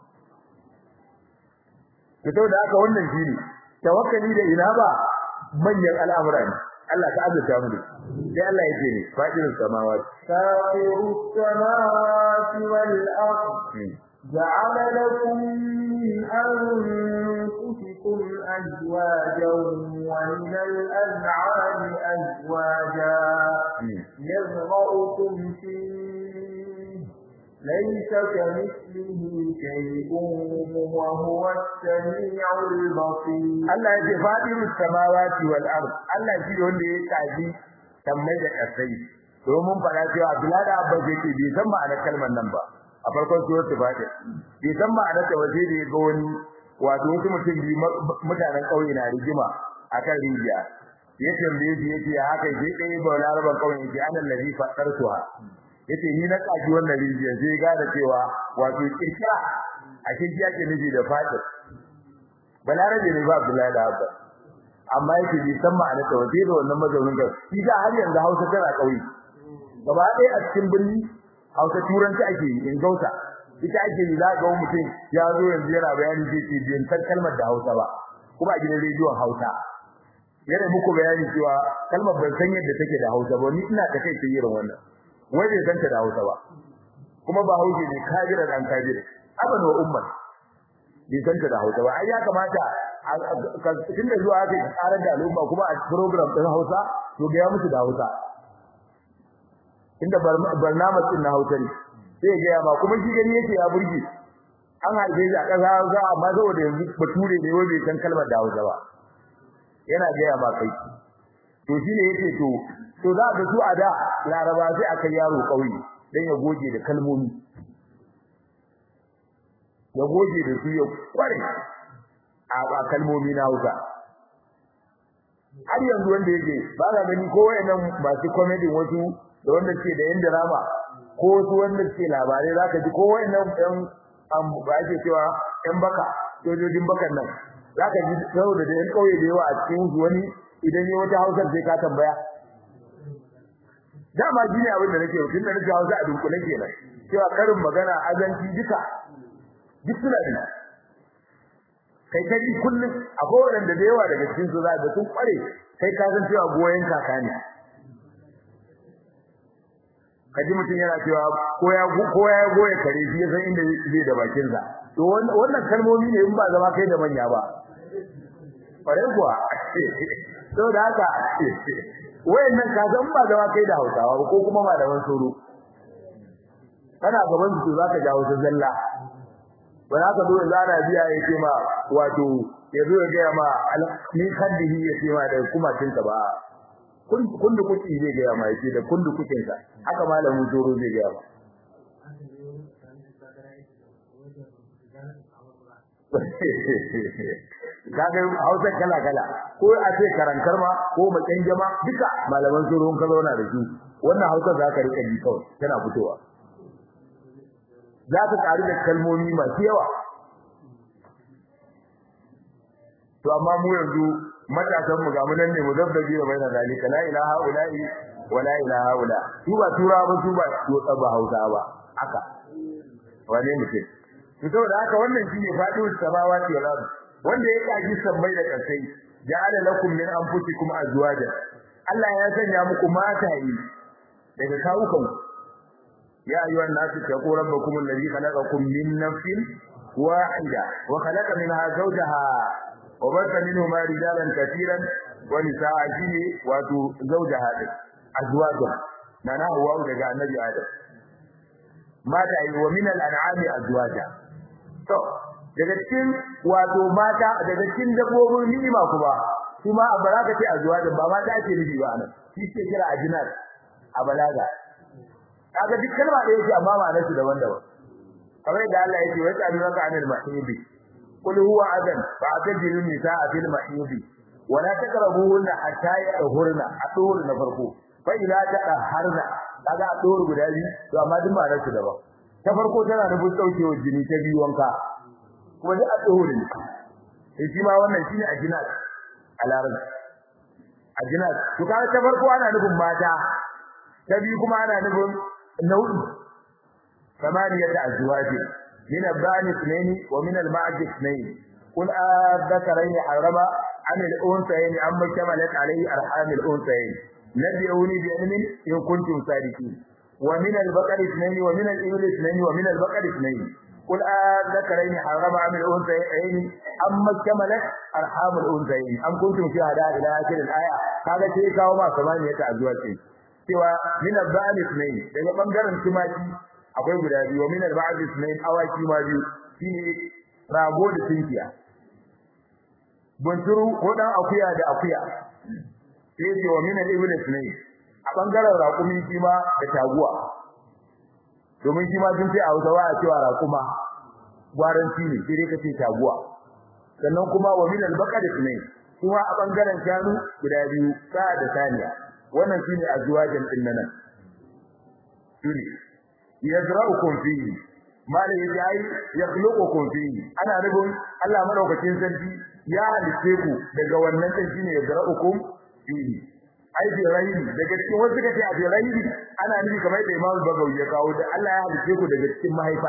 to da haka wannan shine tawakkali da ina ba manyan al'amura ne Allah ta azurta mu sai Allah yake ne fa'ilus samawati fa'ilus samawati wal ard جعل لكم من أنفسكم أزواجا ومن الأنعام أزواجا يزرعكم فيه ليس كمثله شيء وهو السميع البصير الله يجفاطر السماوات والأرض الله يجي wanda ya kaji sammai da kasai domin fara cewa Abdullahi Abba yake bai san ma'anar kalmar nan ba a farkon suratul Fatiha bai san ma'anar ta waje da ga wani wato wasu mutum bi mutanen kauye na rigima akan rijiya ya tambaye shi yace haka sai dai ba laraban kauye yace ana ladhi fadartuha yace ni na kaji wannan rijiya sai ga da cewa wato kirkira a cikin yake miji da Fatiha balarabe ne ba Abdullahi da Abba amma yake bi san ma'anar ta waje da wannan mazaunin ga shi ga har yanzu Hausa tana kauye gaba ɗaya a cikin birni Hausa turanci ake yi in gauta ita ake yi za ga mutum ya zo yanzu yana bayani zai ce bin san kalmar da Hausa ba kuma a gidan rediyon Hausa yana muku bayani cewa kalmar ban san yadda take da Hausa ba ni ina da kai ta irin wannan wai bai san ta da Hausa ba kuma ba Hausa ne kabira dan kabira aban wa umman bai san ta da Hausa ba ai ya kamata tun da zuwa aka karar da al'umma kuma a program din Hausa to ga ya musu da Hausa inda barnamij din na Hausa ne sai ga ma kuma shi gani yake ya burge an haife shi a ƙasa Hausa amma saboda yanzu bature ne wai bai san kalmar da Hausa ba yana ga ma kai to shine yake to to za ga su a da Laraba sai aka yaro kauye dan ya goge da kalmomi ya goge da su ya kware a kalmomi na Hausa har yanzu wanda yake ba ga gani ko wayannan masu comedy wasu da wanda ke da yan drama ko wasu wanda ke labarai zaka ji ko wayannan ɗan an ba ake cewa ɗan baka sojojin bakan nan zaka ji saboda da yan kauye da yawa a cikin su wani idan yayi wata Hausa sai ka tambaya dama ji ne abin da nake tun da nake Hausa a dunkule kenan cewa karin magana azanci duka duk suna da kai kai kullum akwai wanda da yawa daga cikin su za ga sun kware kai ka san cewa goyen kaka ne kaji mutum yana cewa ko ya ko ya goye kare shi ya san inda zai da bakin sa to wannan kalmomi ne in ba zama kai da manya ba bare kuwa to da haka wayannan ka san ba zama kai da Hausawa ko kuma malaman soro kana gaban su zaka jawo ta zalla ba za ka zo da zana biya ya ce ma wato ya zo ya gaya ma ni kaddihi ya ce ma da kuma tinka ba kundu kuki zai gaya ma ya ce da kundu kukinsa haka malamin zoro zai gaya ma kaga hausa kala kala ko a ce karankar ma ko makin jama duka malaman zoro ka zauna da su wannan hausa za ka rika ji kawai tana fitowa za ka karu da kalmomi masu yawa to amma mu yanzu matasan mu ga mu nan ne mu zabdabi da baina zalika la ilaha ula'i wa la ilaha ula su ba tura ba su ba to tsaba hausa ba haka wane mutum to saboda haka wannan shine fadin samawati wal ard wanda ya kaji sabbai da kasai ja'ala lakum min anfusikum azwaja Allah ya sanya muku mataye daga kawukan يا أيها الناس اتقوا ربكم الذي خلقكم من نفس واحدة وخلق منها زوجها وبث منهما رجالا كثيرا ونساء شيء واتو زوجها أزواجها معناه هو دجا النبي آدم ماذا ومن الأنعام أزواجا to daga cikin wato mata daga cikin dabbobin ni'ima kuma kuma a baraka ce azwajin ba mata ake nufi ba anan shi ke kira ajinat a balaga kaga duk kalma da yake amma ma'anar su daban-daban kamar yadda Allah yake wa ta'aluna anil mahidi qul huwa adan fa atajilu nisaa fil mahidi wa la taqrabuhunna hatta yahurna adur na farko fa ila taqharna kaga adur guda biyu to amma duk ma'anar su daban ta farko tana nufin daukewar jini ta biyu wanka kuma duk adur ne sai shi ma wannan shine ajinat a larabci ajinat to kaga ta farko ana nufin mata ta biyu kuma ana nufin nau'i ثمانية أزواج من الضأن اثنين ومن المعز اثنين قل أذكرين حرم عن الأنثيين أما اشتملت عليه أرحام الأنثيين نبئوني بعلم إن كنتم صادقين ومن البقر اثنين ومن الإبل اثنين ومن البقر اثنين قل أذكرين حرم عن الأنثيين أما اشتملت أرحام الأنثيين أم كنتم شهداء إلى آخر الآية هذا شيء كاوما ثمانية أزواج cewa min al-ba'd ithnain daga bangaren tumaki akwai guda biyu wa min al-ba'd ithnain awaki ma biyu shine rago da tinkiya bunturu ko dan akuya da akuya sai ce wa min al-ibl ithnain a bangaren raƙumi shi ma da taguwa domin shi ma sun ce a Hausawa a cewa raƙuma gwaranci ne sai dai kace taguwa sannan kuma wa min al-baqar ithnain kuma a bangaren shanu guda biyu sa da saniya wannan shine azwajin din nan shine yazra'ukum fihi malai yaji ai yakhluqukum fihi ana nufin Allah madaukakin sarki ya halice ku daga wannan din shine yazra'ukum fihi ai bi rayyi daga cikin wasu kace a bi rayyi ana nufi kamar da Imam Bagawi ya kawo da Allah ya halice ku daga cikin mahaifa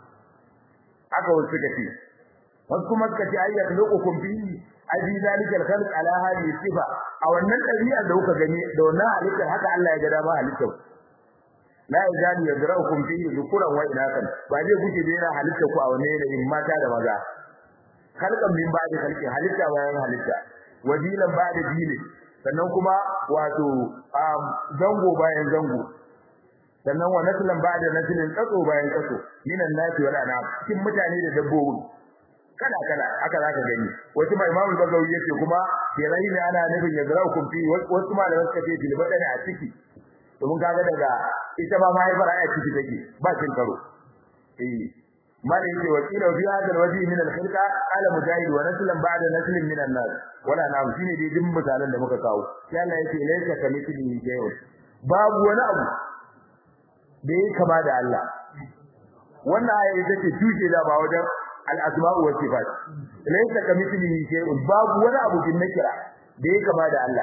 aka wasu kace wasu kuma kace ai yakhluqukum fihi abi zalika al-khalq ala hadhihi sifa a wannan dabi'a da kuka gani da wannan halitta haka Allah ya ga dama halitta la yazalu yadraukum fihi dhukuran wa inakan ba zai kuke da yana halitta ku a wannan yanayin mata da maza khalqan min ba'di khalqi halitta bayan halitta wajilan ba'da dini sannan kuma wato zango bayan zango sannan wa naslan ba'da naslin tsatso bayan tsatso minan nasi wal anam cikin mutane da dabbobi kala kala haka zaka gani wasu mai imamu bagawi yace kuma kirai ne ana nufin ya zara hukum fi wasu malaman suka ce bil badani a ciki domin kaga daga ita ma mahaifar a ciki take ba cin karo eh malai yace wakila fi hadal wajhi min al khilqa ala mujahid wa naslan ba'da naslin min an nas wala na shine dai din misalan da muka kawo sai Allah yace laysa kamithlihi shay'un babu wani abu da yake kama da Allah wannan aya ita ce tushe da ba wajen al-asma' wa sifat laysa kamithlihi shay'un babu wani abu din nakira da yake kama da Allah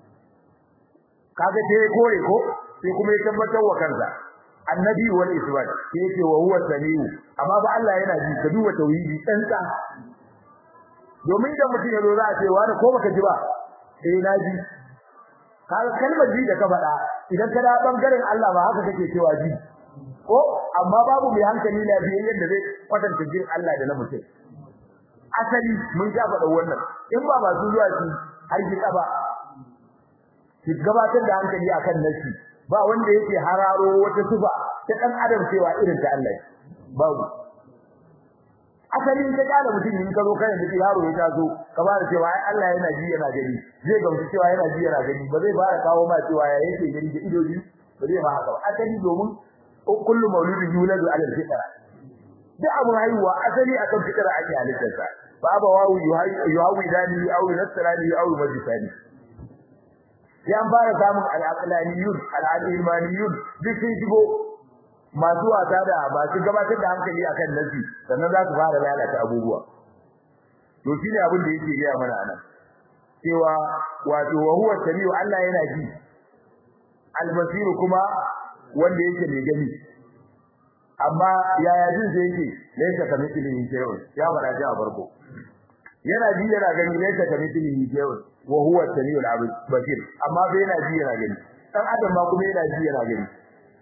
kaga dai kore ko sai kuma ya tabbatar wa kansa annabi wal isbat sai yake wa huwa samiu amma ba Allah yana ji ka duba tauhidi tsantsa domin da mutum ya zo za a ce wani ko baka ji ba eh na ji kaga kalmar ji da ka faɗa idan ka da bangaren Allah ba haka kake cewa ji ko amma babu mai hankali na biyan yadda zai kwatanta jin Allah da na mutum asali mun ga faɗa wannan in ba ba zuwa shi har ki ba ki gabatar da hankali akan nasi ba wanda yake hararo wata sufa ta dan adam cewa irin ta Allah babu asali in ka kada mutum in ka zo kai da yaro ya taso ka ba da cewa ai Allah yana ji yana gani zai gamsu cewa yana ji yana gani ba zai fara kawo ma cewa ya yake gani da ido biyu ba zai ma haka ba asali domin kullu mauludin yuladu ala al-fitra duk abu haihuwa asali akan fitra ake halittarsa ba ba wawu yuhawi dani aw nasrani aw majusani ya fara samun al-aqlaniyun al-ilmaniyun duk sun shigo masu wasa da masu gabatar da hankali akan nasi sannan za su fara lalata abubuwa to shine abin da yake gaya mana anan cewa wato wa huwa samiu Allah yana ji al-basir kuma wanda yake mai gani amma yaya jin sai yake laysa kamithlihi shay'un ya fara ji a farko yana ji yana gani laysa kamithlihi shay'un wa huwa samiu al-basir amma bai yana ji yana gani dan adam ma kuma yana ji yana gani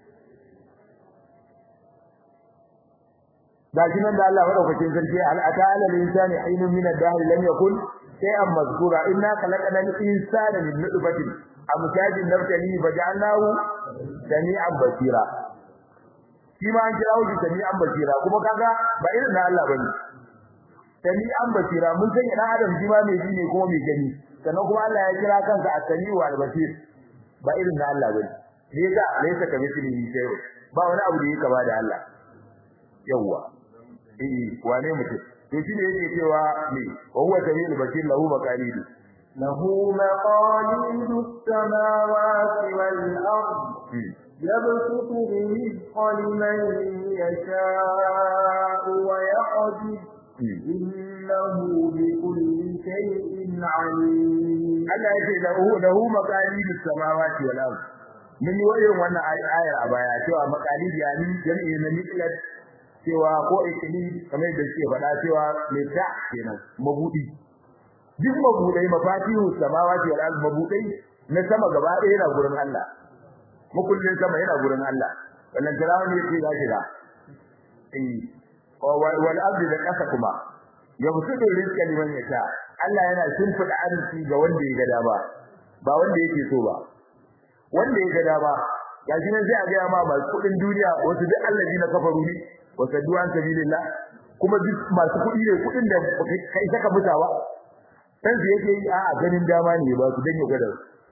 gashi nan da Allah madaukakin sarki al ata'ala lil insani aynun min ad-dahr lam yakun shay'an mazkura inna khalaqna al-insana min nutfatin amshajin nabtali faj'alnahu sami'an basira shi ma an kira shi sami'an basira kuma kaga ba irin na Allah bane sami'an basira mun san ina adam shi ma mai ji ne kuma mai gani sannan kuma Allah ya kira kansa as-sami'u al-basir ba irin na Allah bane ne yasa laysa kamithlihi shay'un ba wani abu da yake ba da Allah yawwa eh wane mutum to shine yake cewa me wa huwa samiul basir lahu maqalidu lahu maqalidu samawati wal ard yabsutu rizqa liman yasha'u wa yaqdir innahu bikulli shay'in alim Allah yake lahu lahu maqalidu samawati wal ard mun yi wayin wannan ayar a baya cewa maqalidi yani jami'i na miklat cewa ko ikili kamar da suke faɗa cewa mai ta kenan mabudi duk mabudai mafatihu samawati wal ard mabudai na sama gaba ɗaya yana gurin Allah makullin sama yana gurin Allah wannan jirawa ne yake za shiga eh wal ard da kasa kuma ya musudu rizqa liman yasha Allah yana shimfida arziki ga wanda ya ga dama ba wanda yake so ba wanda ya ga dama gashi nan sai a ga ma masu kudin duniya wasu duk allazi na kafaru ne wasaddu an sabilillah kuma duk masu kudi ne kudin da kai saka mutawa dan su yake yi a ganin dama ne ba su dan ya gada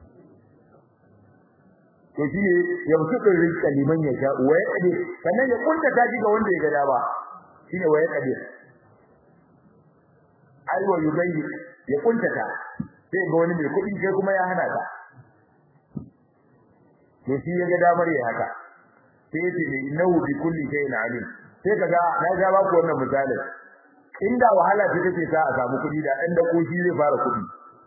to shi ne ya mutu da rizqa liman ya sha wa ya kade sannan ya kunta taji ga wanda ya ga dama shine wa ya kade ai wa yubayyi ya kunta ta sai ga wani mai kudi kai kuma ya hana ta to shi ya ga damar ya haka sai ya ce innahu bi kulli shay'in alim sai kaga na ga ba ku wannan misalin inda wahala ce take sa a samu kudi da ɗan dako shi zai fara kudi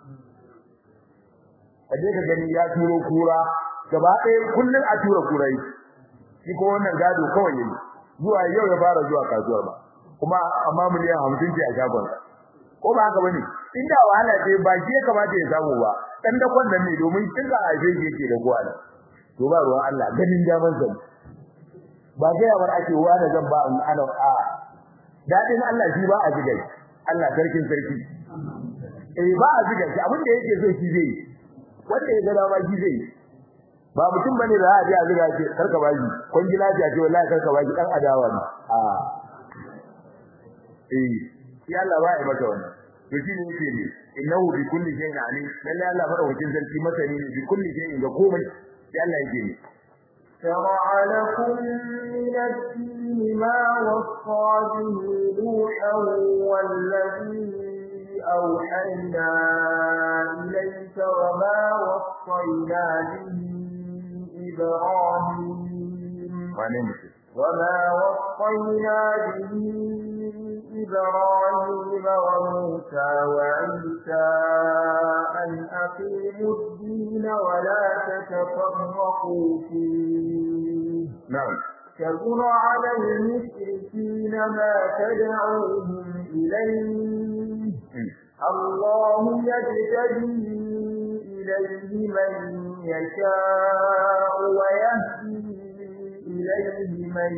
kaje ka gani ya turo kura gaba ɗaya kullun a tura kurai shi ko wannan gado kawai yayi zuwa yau ya fara zuwa kasuwar ba kuma amma miliyan 50 ce a shagon ko ba haka bane inda wahala ce ba shi ya kamata ya samu ba dan dakon nan ne domin kinga a shi yake da kowa to ba ruwan Allah ganin daman zan ba ga yawar ake wa da zan ba ana a dadin Allah shi ba a jiga Allah sarkin sarki eh ba a jiga shi abin da yake so shi zai wanda ya ga dama shi zai ba mutum bane da za a je a jiga ce karka baji kun ji lafiya ce wallahi karka baji dan adawa ne a eh shi Allah ba ya mata wannan to shi ne yake ne innahu bi kulli shay'in alim lalle Allah madaukakin sarki masani ne bi kulli shay'in ga komai sai Allah yake ne شرع لكم من الدين ما وصى به نوحا والذي أوحينا إليك وما وصينا به إبراهيم وما وصينا به إبراهيم وموسى وعيسى أن أقيموا الدين ولا تتفرقوا فيه نعم كبر على المشركين ما تدعوهم إليه الله يجتبي إليه من يشاء ويهدي إليه من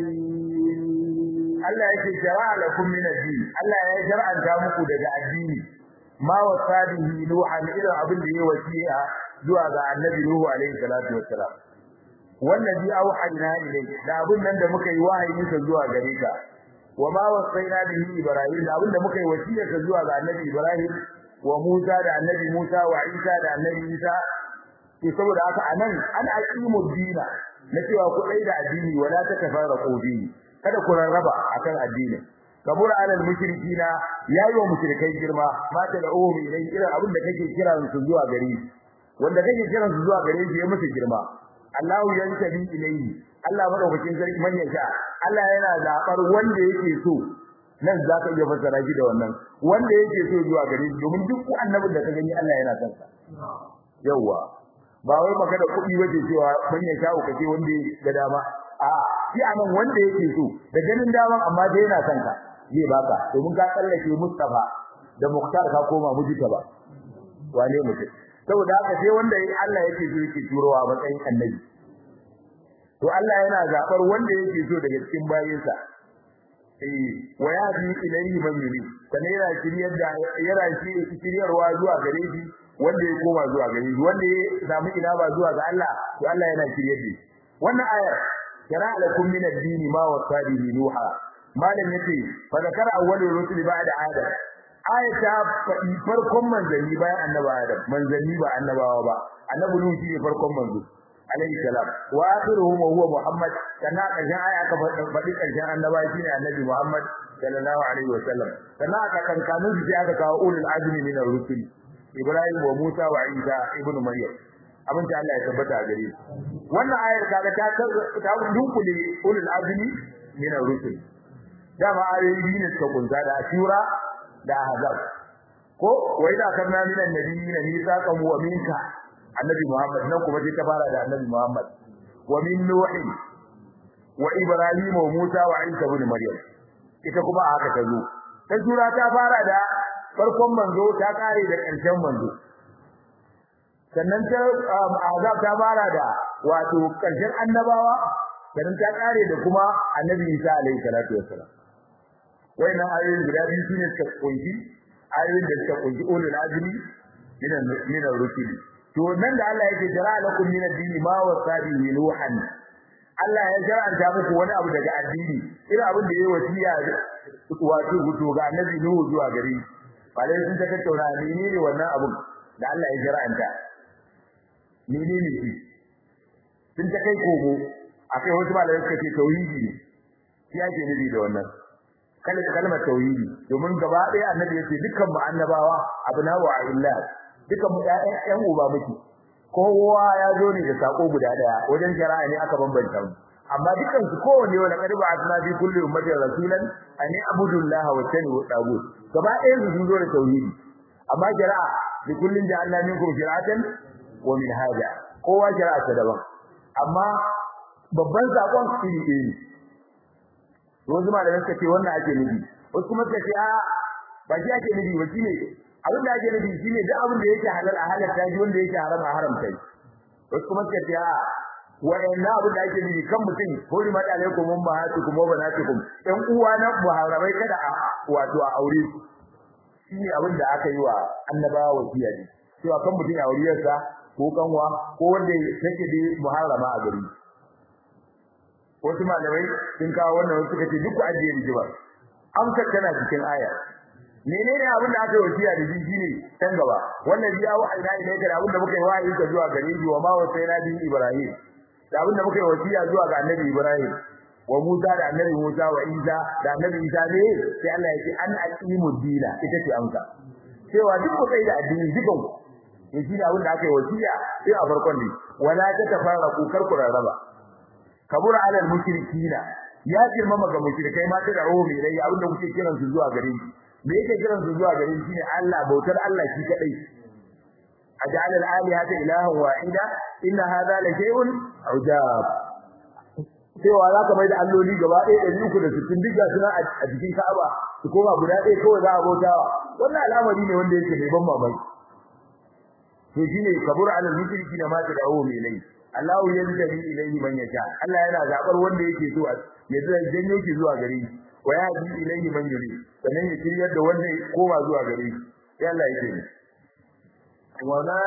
Allah yake jara'a lakum min ad-din Allah ya shar'anta muku daga addini ma wasabihi nuhan idan abin da yayi wasiya zuwa ga annabi nuhu alaihi salatu wassalam wallazi auhayna ilayhi da abin nan da muka yi wahayi sa zuwa gare ka wa ma wasaina bihi ibrahim da abin da muka yi wasiya sa zuwa ga annabi ibrahim wa musa da annabi musa wa isa da annabi isa ke saboda haka anan an aqimu dina na cewa ku dai da addini wala ta tafarraqu bihi kada ku rarraba akan addini kabura alal mushrikina yayi wa mushrikai girma ma ta da'u ilai irin abin da kake kira su zuwa gare wanda kake kira su zuwa gare shi ya musu girma Allahu yantabi ilayhi Allah madaukakin sarki manyan sha Allah yana zabar wanda yake so nan zaka iya fassara shi da wannan wanda yake so zuwa gare shi domin duk annabin da ka gani Allah yana son sa yawa ba wai magana kuɗi waje cewa manyan sha kace wanda ga dama a shi anan wanda yake so da ganin daman amma dai yana son ka zai baka domin ka tsallake Mustafa da Muktar ka koma mujita ba wane mutum saboda haka sai wanda Allah yake so yake turowa matsayin annabi to Allah yana zabar wanda yake so daga cikin bayinsa eh wa yadi ilayhi man yuri kana yana shiryar da yana shiryarwa zuwa gare shi wanda ya koma zuwa gare shi wanda ya samu ina ba zuwa ga Allah to Allah yana shiryar da shi wannan ayar shara'a lakum min ad-din ma wasadihi nuha malam yace fa zakara awwalur rusul ba'da adam ayata faɗi farkon manzanni bayan annabawa Adam manzanni ba annabawa ba annabi Nuhu shi ne farkon manzo alayhi salam wa akhiruhum huwa Muhammad kana karshen aya ka faɗi karshen annabawa shine annabi Muhammad sallallahu alaihi wasallam kana aka kankanin shi aka kawo ulul azmi min ar-rusul Ibrahim wa Musa wa Isa ibn Maryam abin da Allah ya tabbata a gare wannan ayar kaga ta ta dunkule ulul azmi min ar-rusul dama ayoyi ne suka kunza da ashura da ahzab ko wai da karna min annabiyyin mithaqan wa minka annabi muhammad nan kuma sai ta fara da annabi muhammad wa min nuh wa ibrahim wa musa wa isa ibn maryam ita kuma haka ta zo ta sura ta fara da farkon manzo ta kare da ƙarshen manzo sannan ta ahzab ta fara da wato ƙarshen annabawa sannan ta kare da kuma annabi isa alaihi salatu wassalam wayannan ayoyin guda biyu sune suka kunshi ayoyin da suka kunshi ulul azmi min min ar-rusul to nan da Allah yake jara lakum min ad-din ma wasabi nuhan Allah ya jar'anta muku wani abu daga addini irin abin da yayi wasiya wato guto ga annabi Nuhu zuwa gari bare sun ta tattauna menene wannan abun da Allah ya jar'anta menene shi sun ta kai kogo akai wasu malamai suka ce tauhidi ne shi ake nufi da wannan kalmar kalmar tauhidi domin gaba ɗaya annabi yace dukkan mu annabawa abna wa illa dukkan mu ƴaƴan ƴan uba muke kowa ya zo ne da sako guda daya wajen shari'a ne aka bambanta mu amma dukkan su kowanne wala qad ba'athna fi kulli ummatin rasulan an abudullah wa tanu tagut gaba ɗaya su sun zo da tauhidi amma shari'a bi kullin ja'alna minkum shir'atan wa minhaja kowa shari'a ta daban amma babban sakon iri ɗaya ne wasu malamai suka ce wannan ake nufi wasu kuma suka ce a ba shi ake nufi ba shine abin da ake nufi shine duk abin da yake halal a halalta shi wanda yake haram a haramta shi wasu kuma suka ce a wa'annan abin da ake nufi kan mutum hori mata alaikum mun ba hatu kuma ba natikum ɗan uwa na muharramai kada a wato a aure su shine abin da aka yi wa annabawa wasiya ne cewa kan mutum ya auriyarsa ko kanwa ko wanda take da muharrama a gari wasu malamai sun kawo wannan wasu suka ce duk ku ajiye rigima amsar tana cikin aya menene abin da aka yi wasiya da shi ne can gaba wannan biya wa aina ne da abin da muka yi wa'ayi ka zuwa gare shi wa ma wa sai nabi ibrahim da abin da muka yi wasiya zuwa ga annabi ibrahim wa musa da annabi musa wa isa da annabi isa ne sai Allah ya ce an aqimu dina ita ce amsa cewa duk ku sai da addini dukan ku ne shi abin da aka yi wasiya sai a farkon ne wala ta tafarraqu kar ku rarraba kabura alal mushrikina ya girmama ga mushrikai ma ta da'o mai rai abinda kuke kiran su zuwa gare shi me yake kiran su zuwa gare shi ne Allah bautar Allah shi kadai aj'al al-alihata ilahan wahida inna hadha la shay'un ujab cewa za ka mai da alloli gaba ɗaya ɗari uku da sittin duk ga suna a jikin Ka'aba su koma guda ɗaya kawai za a bautawa wannan al'amari ne wanda yake mai ban mamaki to shine kabur alal mushriki da ma ta dawo mai lai Allahu yanzabi ilayhi man yasha Allah yana zabar wanda yake so ya zai janyo ki zuwa gare shi wa yahdi ilayhi man yuri sannan ya kiryar da wanda koma zuwa gare shi sai Allah yake ni وما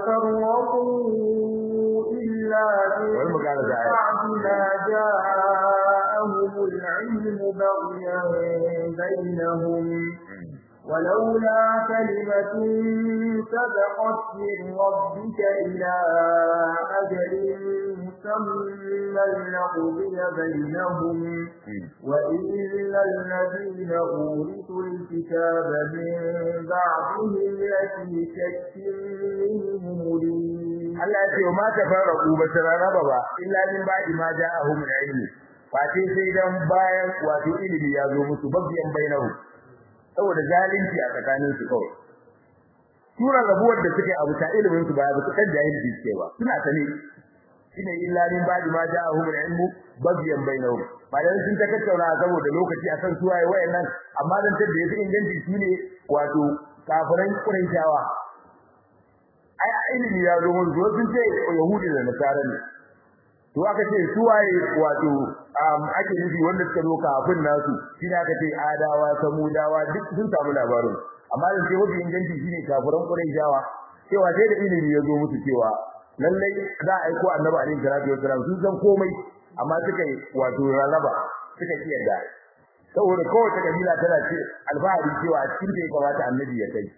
تفرقوا إلا من بعد ما جاءهم العلم بغيا بينهم ولولا كلمة سبقت من ربك إلى أجل مسمى لقضي بينهم وإن الذين أورثوا الكتاب من بعدهم لفي شك منه مريب Allah ya ce ma tafarraqu ba tararaba ba illa min ba'di ma ja'ahum al-ilm fati sai dan bayan wato ilimi ya zo musu babiyan bainahu saboda zalunci a tsakanin su kawai sura rabuwar da suke abu ta ilimin su ba ba su kan jahilci suke ba suna sane shine illa min ba'di ma ja'ahum al-ilm babiyan bainahu bayan sun ta tattauna saboda lokaci akan suwaye wayannan amma dan tabbe yafi inganci shine wato kafiran quraishawa ai ilimi ya zo mun zo sun ce yahudi da nasara ne to aka ce su waye wato ake nufi wanda suka zo kafin nasu shine aka ce adawa samudawa duk sun samu labarin amma da ce mafi inganci shine kafiran quraishawa cewa sai da ilimi ya zo musu cewa lallai za a aiko annabi alaihi salatu wasalam sun san komai amma suka yi wato rarraba suka kiyarda saboda kowace kabila tana ce alfahari cewa cikin da ya kamata annabi ya kai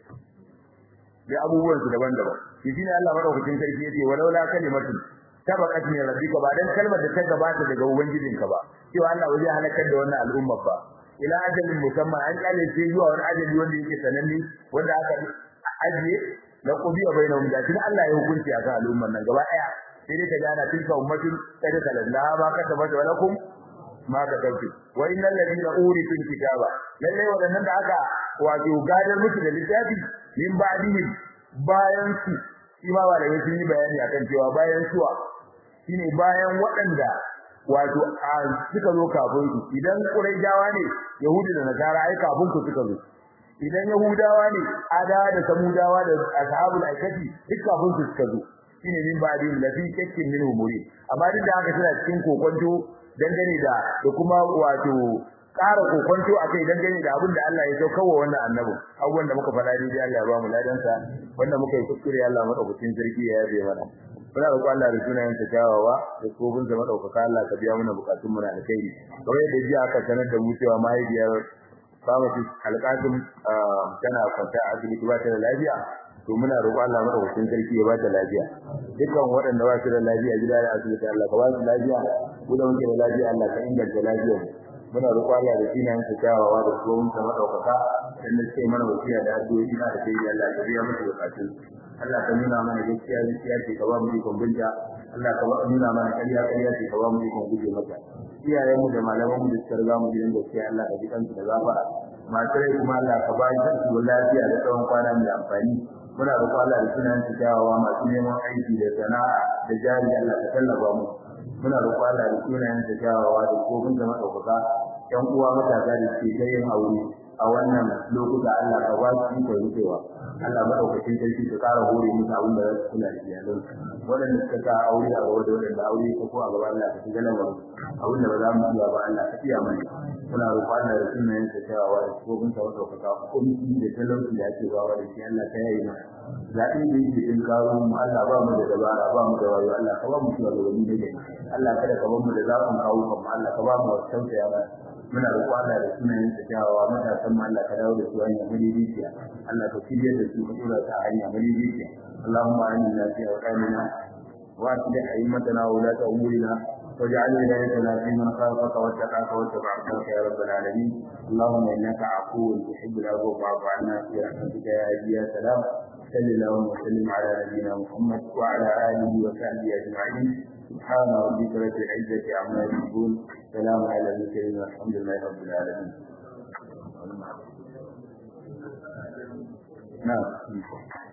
da abubuwan su daban-daban shi shine Allah madaukakin sarki yace walaula kalimatu sabaqat min rabbika ba dan kalmar da ta gabata daga ubangijinka ba cewa Allah waje halakar da wannan al'umma ba ila ajalin musamman an kale sai zuwa wani ajali wanda yake sananne wanda aka ajiye la qudiya bainahum da tun Allah ya hukunci a kan al'umman nan gaba daya sai dai ta gana tilka ummatin kada kalalla ma ka tabbata walakum ma ka tauki wa innal ladina uritul kitaba lalle wadannan da aka wato gadar musu da littafi min ba'dihim bayan su shi ma ba da sun yi bayani akan cewa bayan suwa shine bayan waɗanda wato a suka zo kafin su idan quraijawa ne yahudi da nasara ai kafin ku suka zo idan yahudawa ne adawa da samudawa da ashabul aikati duk kafin su suka zo shine min ba'dihim lafi shakkin min umuri amma duk da haka suna cikin kokonto dangane da da kuma wato ƙara kokonto akai dangane da abin da Allah ya sauka wa wannan annabi abubuwan da muka faɗa dai Allah ya ba mu ladan sa wanda muka yi kuskure Allah madaukakin sarki ya yabe mana muna roƙon Allah da sunayen ta kyawawa da kofin sa madaukaka Allah ka biya mana bukatun mu na alkhairi kamar yadda jiya aka sanar da mu cewa mahaifiyar Famasi Alƙasim tana kwanta a asibiti ba ta da lafiya to muna roƙon Allah madaukakin sarki ya ba ta lafiya dukkan waɗanda ba su da lafiya gida da asibiti Allah ka ba su lafiya mu da muke da lafiya Allah ka inganta lafiyar muna roƙon Allah da sunayen sa kyawawa da kofin sa madaukaka dan da sai mana wasiya da addu'o'i na da kai Allah ka biya musu bukatun Allah ka nuna mana gaskiya gaskiya ce ka ba mu ikon binta Allah ka ba nuna mana ƙarya ƙarya ce ka ba mu ikon guje mata iyayen mu da malaman mu da suka riga mu gidan gaskiya Allah ka ji kansu da gafara masu rai kuma Allah ka ba su lafiya da tsawon kwana mai amfani muna roƙon Allah da sunan su kyawawa masu neman aiki da sana'a da jari Allah ka tallafa mu muna roƙon Allah da sunan su kyawawa da kofin da madaukaka ƴan uwa matasa da suke ta yin aure a wannan lokuta Allah ka ba su ikon rufewa Allah madaukakin sarki ka ƙara hore musu abin da za su kula da iyalan waɗanda suka sa aure a gaba da waɗanda aure ta ko a gaba Allah ka shiga lamarin abin da ba za mu iya ba Allah ka iya mana muna roƙon Allah da sunayen sa cewa da kofin sa madaukaka komai da talauci da ake bawa da shi Allah ka yayi mana zaɓi da yake din kawo mu Allah ba mu da dabara ba mu da wayo Allah ka ba mu shugabanni da gani Allah kada ka ba mu da zaɓin kawo kan Allah ka ba mu wasu tausaya mana muna roƙon Allah da sunayen sa kyawawa matasan mu Allah ka dawo da su hanya madidiciya Allah ka shirya da su ka tura ta hanya madidiciya Allahumma aminna fi awqanina wa aslih a'immatana wa ulata umurina واجعل ولايتنا في من خافك واتقاك واتبع رضاك يا رب العالمين اللهم انك عفو تحب العفو فاعف عنا في رحمتك يا هادي يا سلام صل اللهم وسلم على نبينا محمد وعلى اله وصحبه اجمعين سبحان ربك رب العزه عما يصفون سلام على المرسلين والحمد لله رب العالمين نعم